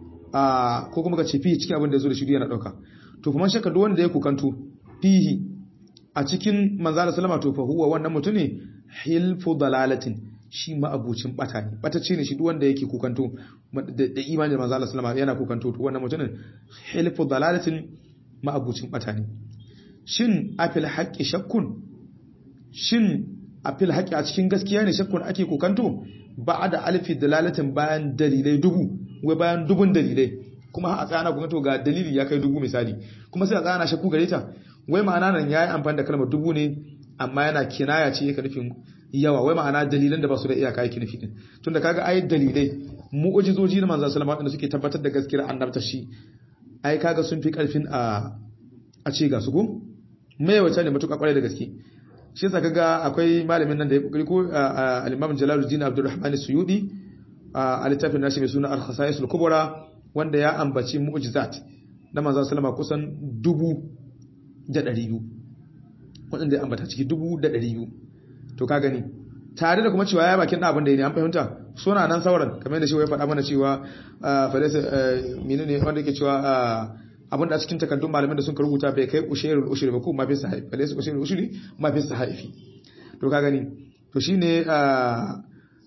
a ko kuma ka ce fihi cikin abin da ya zo da shi yana dauka to kuma shakka duk wanda ya kokanto fihi a cikin manzo sallama to fa huwa wannan mutune hilfu dalalatin shi ma abucin bata ne bata ce ne shi duk wanda yake kokanto da imani da manzo sallama yana kokanto to wannan mutumin hilfu dalalatin ma abucin bata ne shin afil haqqi shakkun shin afil haqqi a cikin gaskiya ne shakkun ake kokanto ba da alfi dalalatin bayan dalilai dubu wai bayan dubun dalilai kuma a tsana kuma to ga dalili ya kai dubu misali kuma sai a tsana shakku gare ta wai ma'ana nan yayi amfani da kalmar dubu ne amma yana kinaya ce yake nufin yawa wai ma'ana dalilan da ba su da iyaka yake nufi din tunda kaga ai dalilai mu'ujizoji na manzon sallallahu alaihi suke tabbatar da gaskiyar annabta shi ai kaga sun fi karfin a a ce ga su ko mai wata ne mutuka kwarai da gaske shi yasa kaga akwai malamin nan da ya kokari ko al-Imam Jalaluddin Abdurrahman Suyudi a littafin nashi mai suna Al-Khasa'is al-Kubra wanda ya ambaci mu'jizat na manzon sallama kusan dubu da ɗari biyu waɗanda ya ambata ciki dubu da ɗari biyu to ka gani tare da kuma cewa ya bakin abin da ya ne an fahimta suna nan sauran kamar da shi ya faɗa mana cewa falesa menene wanda yake cewa abin da a cikin takardun malamin da sun rubuta bai kai ushairul ushri ba ko ma fi sahifi falesa ushairul ushri ma fi sahifi to ka gani to shine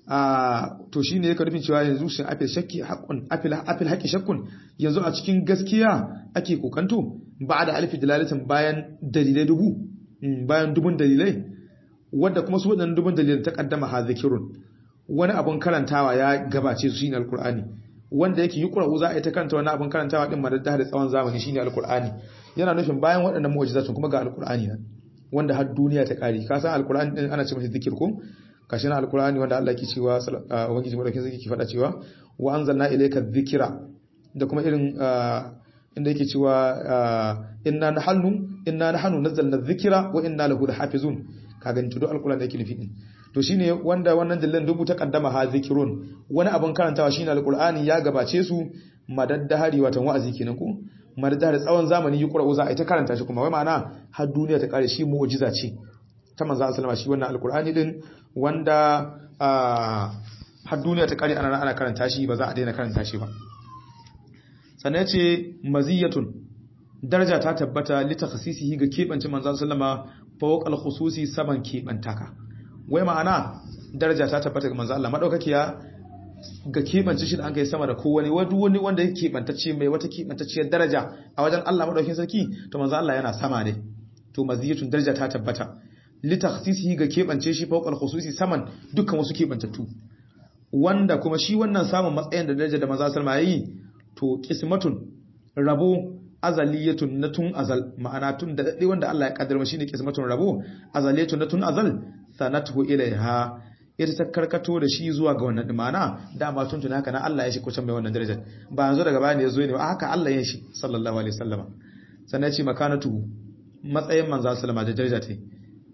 a to shine yake nufin cewa yanzu shin afil shakki haqqun afil afil haqqi shakkun yanzu a cikin gaskiya ake kokanto ba da alfi dalalatin bayan dalilai dubu bayan dubun dalilai wanda kuma su wadannan dubun dalilan ta kaddama ha zikirun wani abun karantawa ya gabace su shine alqur'ani wanda yake yuqra'u za a yi ta karanta wani abun karantawa din madadda da tsawon zamani shine alqur'ani yana nufin bayan waɗannan mu'jizatun kuma ga alqur'ani nan wanda har duniya ta kare ka san alqur'ani din ana ce masa zikir ko kashi na alqur'ani wanda Allah yake cewa ubangiji madaukakin sarki ke faɗa cewa wa anzalna ilayka dhikra da kuma irin inda yake cewa inna nahnu inna nahnu nazzalna dhikra wa inna lahu lahafizun ka gani to alqur'ani yake nufi din to shine wanda wannan dillan dubu ta kaddama ha zikirun wani abun karantawa shine alqur'ani ya gabace su madaddahari watan wa'azi kenan ko madaddahari tsawon zamani yi qur'u za a ta karanta shi kuma wai ma'ana har duniya ta kare shi mu'jiza ce ta manzo sallama shi wannan alqur'ani din wanda har duniya ta kare ana ana karanta shi ba za a daina karanta shi ba sannan ce maziyatun daraja ta tabbata li takhsisihi ga kebance manzo sallama fawq al-khususi saman kebantaka wai ma'ana daraja ta tabbata ga manzo Allah madaukakiya ga kebance shi da an kai sama da kowane wani wani wanda yake kebantacce mai wata kebantacciyar daraja a wajen Allah madaukakin sarki to manzo Allah yana sama ne to maziyatun daraja ta tabbata li takhsisihi ga kebance shi fawq al-khususi saman dukkan wasu kebantattu wanda kuma shi wannan samun matsayin da daraja da manzo sallama yayi to qismatun rabo azaliyatun na tun azal ma'ana tun da dade wanda Allah ya kaddara shine qismatun rabo azaliyatun na tun azal sanatuhu ilaiha ita ta karkato da shi zuwa ga wannan dimana dama tun tun haka na Allah ya shi kucin mai wannan darajar ba yanzu daga baya ne yazo ne ba haka Allah ya shi sallallahu alaihi wasallama sannan ya ce makanatu matsayin manzo sallama da daraja ta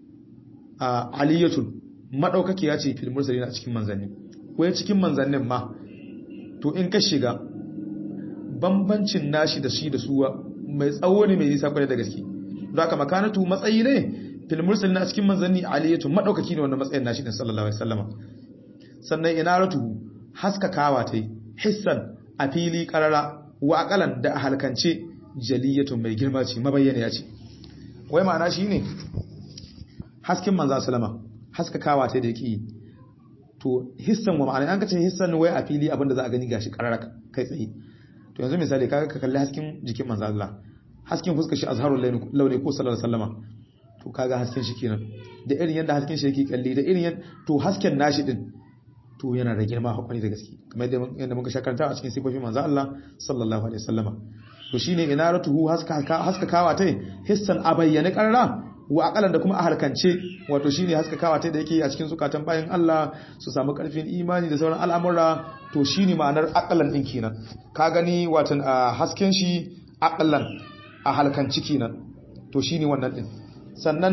a aliyatun madaukaki ya ce fil mursalin a cikin manzanni ko cikin manzannin ma to in ka shiga bambancin nashi da shi da suwa mai tsawo ne mai nisa kwarai da gaske don haka makanatu matsayi ne fil mursalin a cikin manzanni aliyatu madaukaki ne wannan matsayin nashi din sallallahu alaihi wasallama sannan inaratu haskakawa tai hissan a fili karara wa aqalan da halkance jaliyatu mai girma ce mabayyana ya ce wai ma'ana shine hasken manzo sallama haskakawa tai da yake to hissan wa ma'ana an kace hissan wai a fili abinda za a gani gashi karara kai tsaye to yanzu misali kaga ka kalli hasken jikin manzo Allah hasken fuskar shi azharul launi ko sallallahu alaihi wasallama to kaga hasken shi kenan da irin yanda hasken shi yake kalli da irin yanda to hasken nashi din to yana da girma hakuri da gaske kamar yadda muka shakarta a cikin sifofin manzo Allah sallallahu alaihi wasallama to shine inaratuhu haska haskakawa tai hissan abayyana qarra wa akalan da kuma a halkance wato shine haskakawa tai da yake a cikin zukatan bayan Allah su samu karfin imani da sauran al'amura to shine ma'anar akalan din kenan ka gani watan hasken shi akalan a halkanci kenan to shine wannan din sannan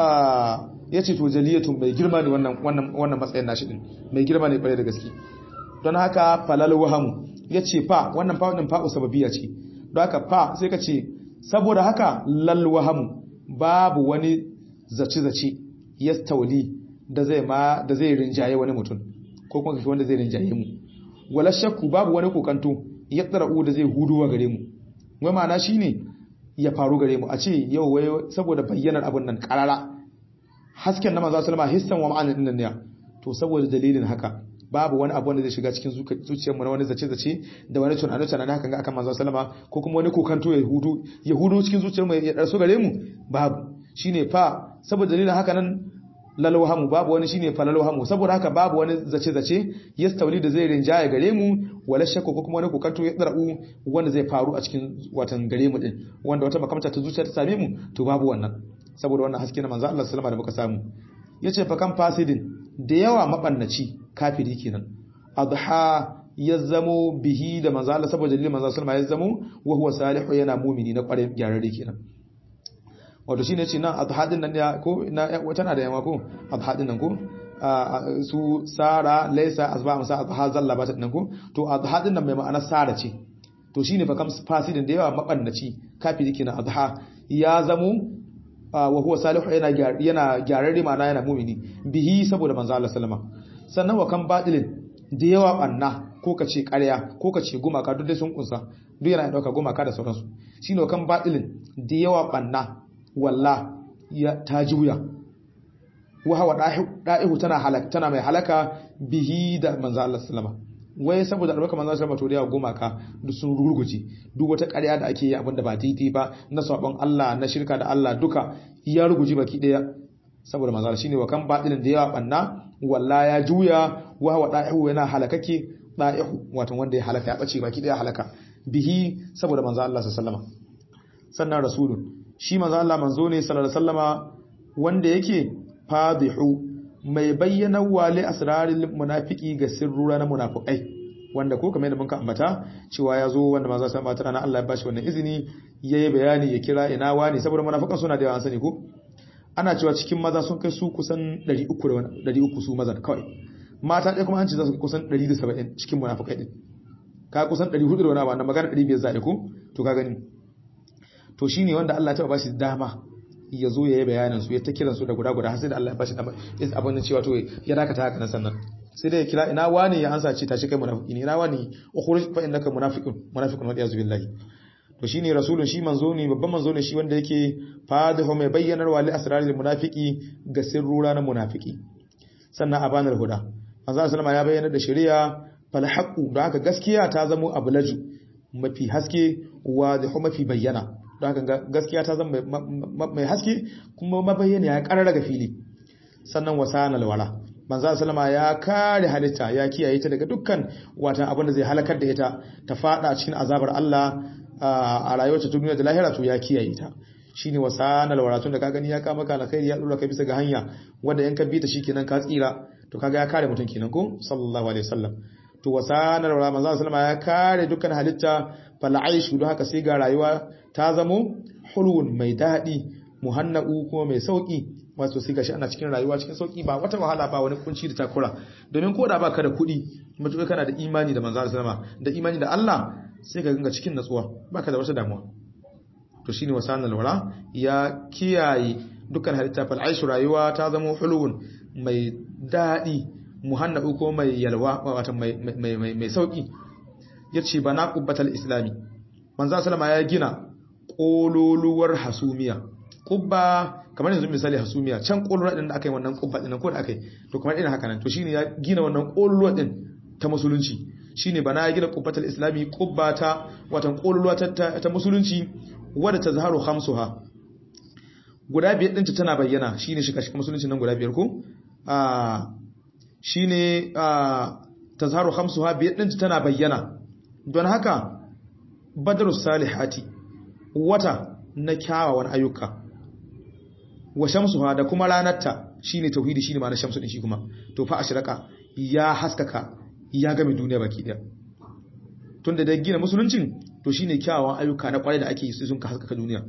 ya ce to jaliyatun mai girma ne wannan matsayin nashi din mai girma ne kwarai da gaske don haka falal wahamu ya ce fa wannan fa wannan fa'u sababiya ce don haka fa sai ka ce saboda haka lal wahamu babu wani zace-zace ya stauli da zai ma da zai rinjaye wani mutum ko kuma wanda zai rinjaye mu wala shakku babu wani kokanto ya tsara'u da zai huduwa gare mu wai ma'ana shine ya faru gare mu a ce yau wai saboda bayyanar abin nan karara hasken na manzo sallama hissan wa ma'anin din ne to saboda dalilin haka babu wani abu wanda zai shiga cikin zuciyar mu na wani zace zace da wani tunani tunani hakan ga akan manzo sallama ko kuma wani kokanto ya hudu ya hudu cikin zuciyar mu ya darsu gare mu babu shine fa saboda dalilin haka nan lalwahamu babu wani shine fa lalwahamu saboda haka babu wani zace zace yastawli da zai rinjaye gare mu wala shakku ko kuma wani kokanto ya tsarau wanda zai faru a cikin watan gare mu din wanda wata makamta ta zuciya ta same mu to babu wannan saboda wannan haske na manzo Allah sallama da muka samu yace fa kan fasidin da yawa mabannaci kafiri kenan adha ya zamo bihi da manzo Allah saboda dalilin manzo sallama ya zamo wa huwa salihu yana mu'mini na kware gyararre kenan wato shine ce nan adhadin nan ko na tana da yawa ko adhadin nan ko su sara laisa azba amsa adha zalla ba ta nan ko to adhadin nan mai ma'ana sara ce to shine fa kam fasidin da yawa mabannaci kafiri kenan adha ya zamo wa huwa salihu yana yana gyararre ma'ana yana mu'mini bihi saboda manzo Allah sallama sannan wa kan badilin da yawa banna ko kace ƙarya ko kace gumaka duk dai sun kunsa duk yana dauka gumaka da sauransu shine wa kan badilin da yawa banna walla ya ta juya wa hawa da'ihu tana halaka tana mai halaka bihi da manzo Allah sallama wai saboda albarka manzo sallama to da yawa gumaka duk sun rugurguje duk wata ƙarya da ake yi abinda ba daidai ba na sabon Allah na shirka da Allah duka ya ruguje baki daya saboda manzo shine wa kan batilin da yawa banna walla ya juya wa hawa da'ihu yana halakake da'ihu wato wanda ya halaka ya bace baki daya halaka bihi saboda manzo Allah sallama sannan rasulun shi manzo Allah manzo ne sallallahu alaihi wasallama wanda yake fadihu mai bayyana wali asraril munafiki ga sirrura na munafikai wanda ko kamar yadda muka ambata cewa ya zo wanda manzo sallallahu alaihi wasallam Allah ya bashi wannan izini yayi bayani ya kira ina wani saboda munafikan suna da yawa sani ko ana cewa cikin maza sun kai su kusan 300 da 300 su mazan kawai mata ɗaya kuma an ce za su kusan 170 cikin munafikai din ka kusan 400 da wani abu magana 500 za a ko to ka gani to shine wanda Allah ta bashi dama ya zo ya yi bayanin su ya ta kiransu da guda guda har sai da Allah ya bashi dama is abin da cewa to ya dakata haka nan sannan sai dai ya kira ina wani ya ansa ce tashi kai munafiki ne ina wani ukhruj fa innaka munafiqun munafiqun wa iyaz billahi to shine rasulun shi manzo ne babban manzo ne shi wanda yake fadihu mai bayyanar wa li asraril munafiki ga sirrura na munafiki sannan abanar huda manzo sallama ya bayyana da shari'a fal haqu da haka gaskiya ta zamo abulaju mafi haske wa da mafi bayyana don haka gaskiya ta zama mai haske kuma mabayyana ya karar daga fili sannan wasana alwala manzo sallama ya kare halitta ya kiyaye ta daga dukkan watan abin da zai halakar da ita ta fada cikin azabar Allah a rayuwar ta duniya da lahira to ya kiyaye ta shine wasana alwala tun da ka gani ya kama ka alkhairi ya dora ka bisa ga hanya wanda in ka bi ta shikenan ka tsira to kaga ya kare mutum kenan ko sallallahu alaihi wasallam to wasana alwala manzo sallama ya kare dukkan halitta fal aishu don haka sai ga rayuwa ta zamo hulwun mai daɗi muhanna'u kuma mai sauƙi wato sai gashi ana cikin rayuwa cikin sauƙi ba wata wahala ba wani kunci da takura domin ko da baka da kuɗi mutuwa kana da imani da manzo sallama da imani da Allah sai ka ganga cikin natsuwa baka da wata damuwa to shine wasan alwara ya kiyaye dukkan halitta fal aishu rayuwa ta zamo hulwun mai daɗi muhanna'u kuma mai yalwa wato mai mai mai sauƙi yace bana qubbatal islami manzo sallama ya gina kololuwar hasumiya kubba kamar yanzu misali hasumiya can kololuwar din da aka yi wannan kubba din ko da aka yi to kamar irin haka nan to shine ya gina wannan kololuwar din ta musulunci shine bana ya gina kubbatul islami kubba ta watan kololuwa ta, ta, musulunci wadda ta zaharu khamsuha guda biyar din tana bayyana shine shi kashi musulunci nan guda biyar ko a shine a tazharu khamsuha biyar din tana bayyana don haka badrus salihati wata na kyawawan ayyuka wa shamsuha da kuma ranarta shine tauhidi shine ma'anar shamsu din shi kuma to fa ashraka ya haskaka ya game duniya baki daya tunda da gina musuluncin to shine kyawawan ayyuka na kwarai da ake yi sun ka haskaka duniya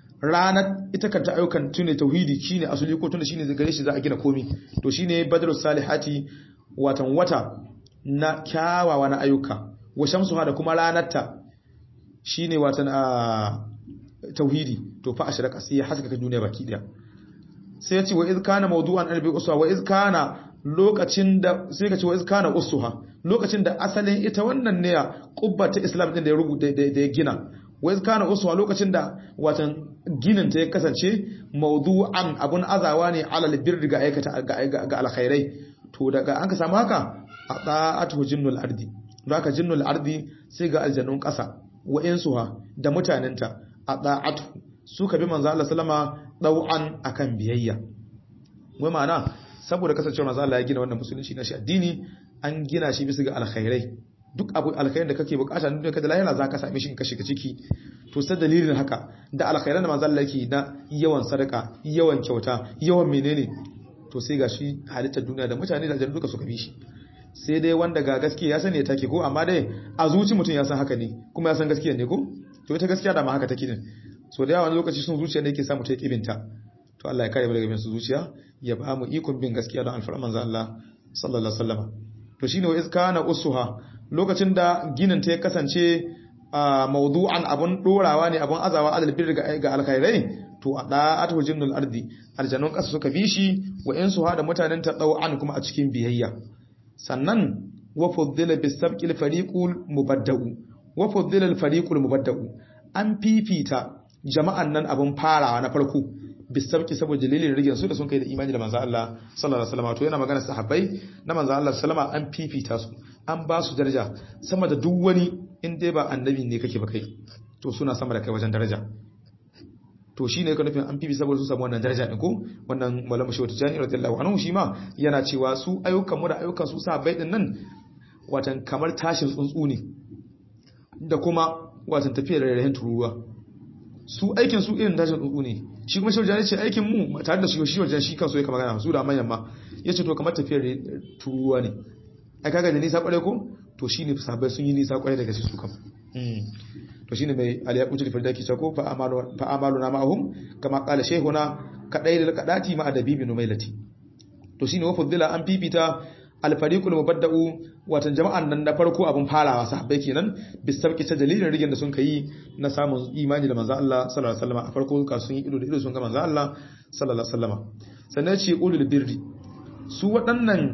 ranar ita kanta ayyukan tune tauhidi shine asali ko tunda shine gare shi za a gina komi to shine badrus salihati watan wata na kyawawan ayyuka wa shamsuha da kuma ranarta shine watan a tauhidi to fa ashraka sai ya haskaka duniya baki daya sai ya ce wa iz kana mawdu'an albi uswa wa iz kana lokacin da sai ka ce wa iz kana usuha lokacin da asalin ita wannan ne kubba ta islam din da ya rubuta da ya gina wa iz kana usuha lokacin da watan ginin ta ya kasance mawdu'an abun azawa ne alal birri ga aikata ga alkhairai to daga an ka samu haka a ta'atu jinnul ardi don haka jinnul ardi sai ga aljannun ƙasa wa'insuha da mutanenta a ɗa'atu suka bi manzo Allah sallama ɗau'an akan biyayya wai ma'ana saboda kasancewar manzo Allah ya gina wannan musulunci na shi addini an gina shi bisa ga alkhairai duk abu alkhairin da kake bukata ne ka da lahira zaka same shi in ka shiga ciki to sai dalilin haka da alkhairan da manzo Allah yake na yawan sadaka yawan kyauta yawan menene to sai gashi halittar duniya da mutane da aljannu duka suka bi shi sai dai wanda ga gaskiya ya sani ya take ko amma dai a zuci mutum ya san haka ne kuma ya san gaskiya ne ko to ita gaskiya da ma haka take din so da yawa wani lokaci sun zuciya ne yake samu ta kibinta to Allah ya kare mu daga bin su zuciya ya ba mu ikon bin gaskiya don alfarman manzo Allah sallallahu alaihi wasallam to shine wa iskana usuha lokacin da ginin ta ya kasance mawdu'an abun dorawa ne abun azawa adal bir ga alkhairai to a da'atu jinnul ardi aljannun kasa suka bi shi wa insuha da mutanen ta an kuma a cikin biyayya sannan wa fuddila bisabqil fariqul mubaddau wa fuddila al fariqul mubaddau an fifita jama'an nan abun farawa na farko bisabki saboda dalilin rigin su da sun kai da imani da manzo Allah sallallahu alaihi wasallam to yana magana sahabbai na manzo Allah sallama an fifita su an ba su daraja sama da duk wani in dai ba annabi ne kake ba kai to suna sama da kai wajen daraja to shi ne ka nufin an fifi saboda su samu wannan daraja ɗin ko wannan malamu shi wata jani radiyallahu anhu shi ma yana cewa su ayyukan mu da ayyukan su sahabbai din nan watan kamar tashin tsuntsu ne da kuma watan tafiyar rairayin tururuwa su aikin su irin tashin tsuntsu ne shi kuma shi wajen ce aikin mu tare da shi shi wajen shi kansu ya kama gana su da manyan ma ya ce to kamar tafiyar tururuwa ne ai kaga da nisa kwarai ko to shi ne sahabbai sun yi nisa kwarai daga su kam to shine mai aliyaqutul firdaki sako fa amalu fa amaluna ma'ahum kama qala shaykhuna kadai da kadati ma adabi bin umailati to shine wa fadila an fifita alfariqul mubadda'u watan jama'an nan na farko abun farawa sahabbai kenan bisabki ta dalilin rigin da sun kai na samun imani da manzo Allah sallallahu alaihi wasallam a farko ka sun yi ido da ido sun ga manzo Allah sallallahu alaihi wasallam sannan ce ulul birri su waɗannan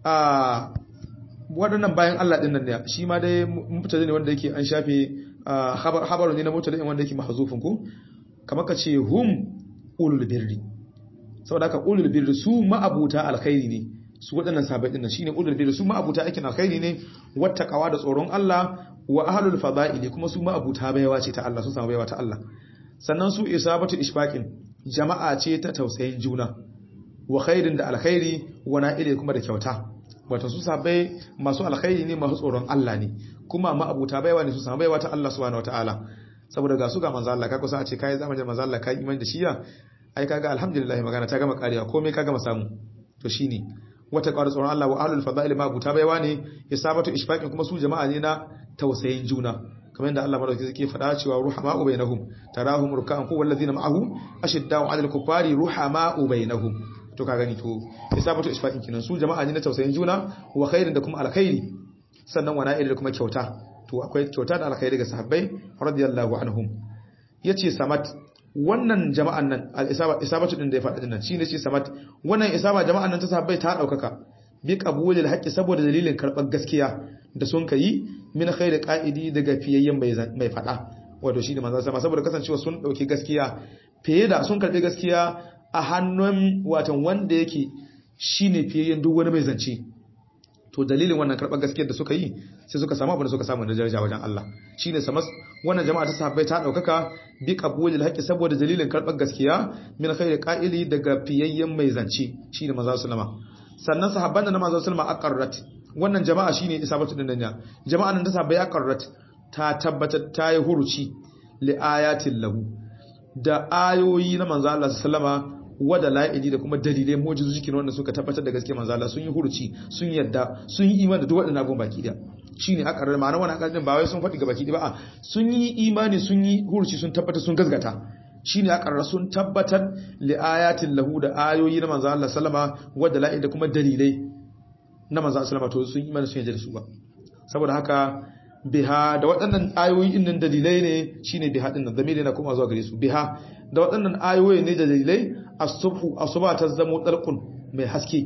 a waɗannan bayan Allah ɗin nan ne shi ma dai mutane ne wanda yake an shafe habaru ne na mutane wanda yake mahazufin ku kamar ka ce hum ulul birri saboda haka ulul birri su ma'abuta alkhairi ne su waɗannan sahabbai ɗin nan shine ulul birri su ma'abuta aikin alkhairi ne wattaqawa da tsoron Allah wa ahlul fada'ili kuma su ma'abuta baiwa ce ta Allah su samu baiwa ta Allah sannan su isabatu ishfaqin jama'a ce ta tausayin juna wa khairin da alkhairi wa na'ile kuma da kyauta wato su sabai masu alkhairi ne masu tsoron Allah ne kuma ma abuta baiwa ne su samu baiwa ta Allah subhanahu wataala saboda ga su ga manzo Allah ka kusa a ce kai zamanin manzo Allah kai imani da shiya ai kaga alhamdulillah magana ta gama karewa komai ka gama samu to shine wata ƙwarar tsoron Allah wa ahlul fadail ma abuta baiwa ne isabatu ishfaqin kuma su jama'a ne na tausayin juna kamar yadda Allah madauki yake faɗa cewa ruhama'u bainahum tarahum ruk'an ku wallazina ma'ahu ashidda'u 'alal kuffari ruhama'u bainahum to ka gani to isabatu isfaqin kinan su jama'a ne na tausayin juna wa khairin da kuma alkhairi sannan wa na'il da kuma kyauta to akwai kyauta da alkhairi ga sahabbai radiyallahu anhum yace samat wannan jama'an nan al-isaba isabatu din da ya faɗa dinnan shine ce samat wannan isaba jama'an nan ta sahabbai ta daukaka bi qabulil haqqi saboda dalilin karɓar gaskiya da sun kai min khairi qa'idi daga fiyayyen mai faɗa wato shine manzo sama saboda kasancewa sun dauki gaskiya fiye da sun karɓi gaskiya a hannun watan wanda yake shine fiyayyen duk wani mai zance to dalilin wannan karɓar gaskiyar da suka yi sai suka samu abin da suka samu da daraja wajen Allah shine samas wannan jama'a ta sahabbai ta daukaka bi qabulil haqqi saboda dalilin karɓar gaskiya min khairi qa'ili daga fiyayyen mai zance shine manzo sallama sannan sahabban da na manzo sallama aqarrat wannan jama'a shine isabatu din danya jama'a nan ta sahabbai aqarrat ta tabbatar ta yi huruci li ayatin lahu da ayoyi na manzo Allah sallama wada la'idi da kuma dalilai mujizu jikin wanda suka tabbatar da gaske manzo Allah sun yi huruci sun yadda sun yi imani da duk waɗannan abubuwan baki da shine aka rarra ma'ana wannan akarin ba wai sun faɗi ga baki da ba sun yi imani sun yi huruci sun tabbatar sun gazgata shine aka rarra sun tabbatar li ayatin lahu da ayoyi na manzo Allah sallama wada la'idi da kuma dalilai na manzo Allah sallama to sun imani sun yadda da su ba saboda haka biha da waɗannan ayoyi innan dalilai ne shine biha din nan zamiri na kuma zuwa gare su biha da waɗannan ayoyi ne da dalilai as-subhu asuba ta zamo dalqun mai haske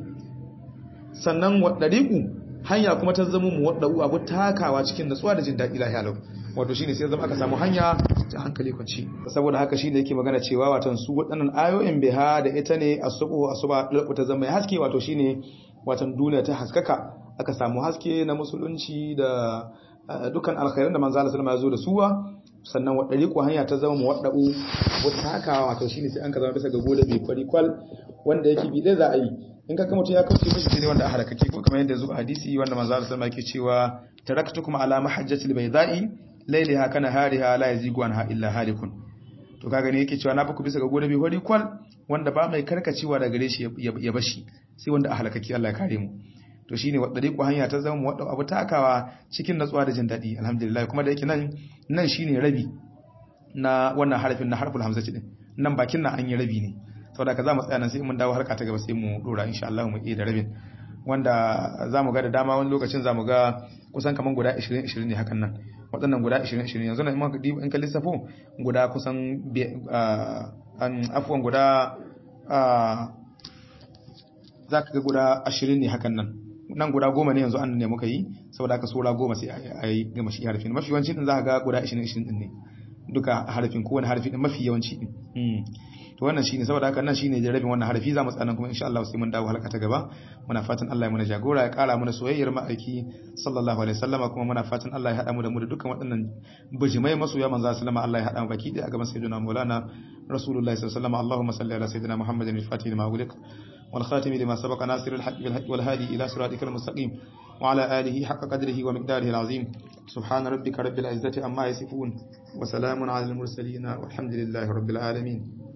sannan wadariqu hanya kuma ta zamo mu wadau abu takawa cikin natsuwa da jin daɗi lahiya lau wato shine sai zama aka samu hanya ta hankali kwanci saboda haka shine yake magana cewa watan su waɗannan ayoyin biha da ita ne as-subhu asuba dalqu ta zama mai haske wato shine watan duniya ta haskaka aka samu haske na musulunci da dukkan alkhairan da manzo Allah sallallahu alaihi wasallam ya zo da suwa sannan wa dariqu hanya ta zama muwaddau wata hakawa wato shine sai an ka zama bisa ga gode bi kwari kwal wanda yake bi dai za a yi in ka mutum ya kauce mishi ne wanda a halakake ko kamar yadda zuwa hadisi wanda manzo Allah sallallahu alaihi wasallam yake cewa taraktukum ala mahajjatil bayda'i laylaha kana hariha la yazigu anha illa halikun to kaga ne yake cewa na baku bisa ga gode bi kwari kwal wanda ba mai karkacewa daga gare shi ya bashi sai wanda a halakake Allah ya kare mu to shine wadda ku hanya ta zama wadda abu takawa cikin natsuwa da jin daɗi alhamdulillah kuma da yake nan nan shine rabi na wannan harafin na harful hamzati din nan bakin nan an yi rabi ne saboda ka za mu tsaya nan sai mun dawo harka ta gaba sai mu dora insha Allah mu iya da rabin wanda za mu ga da dama wani lokacin za mu ga kusan kaman guda 20 20 ne hakan nan waɗannan guda 20 20 yanzu nan in ka lissafo guda kusan an afwan guda za ka ga guda 20 ne hakan nan nan guda goma ne yanzu an ne muka yi saboda aka sura goma sai a yi gama shi harafin mafi yawanci din za ka ga guda 20-20 din ne duka harafin kowane harfi din mafi yawanci din to to wannan shine saboda haka nan shine jarabin wannan harfi za mu tsana kuma insha Allah sai mun dawo halka ta gaba muna fatan Allah ya muna jagora ya kara mana soyayyar ma'aiki sallallahu alaihi wasallama kuma muna fatan Allah ya hada mu da mu da dukkan waɗannan bijimai masoya manzo sallama Allah ya hada mu baki da gaban sayyidina Maulana Rasulullahi sallallahu alaihi wasallam Allahumma salli ala sayyidina Muhammadin al-Fatih lima ughliq والخاتم لما سبق ناصر الحق بالحق والهادي إلى صراطك المستقيم وعلى آله حق قدره ومقداره العظيم سبحان ربك رب العزة عما يصفون وسلام على المرسلين والحمد لله رب العالمين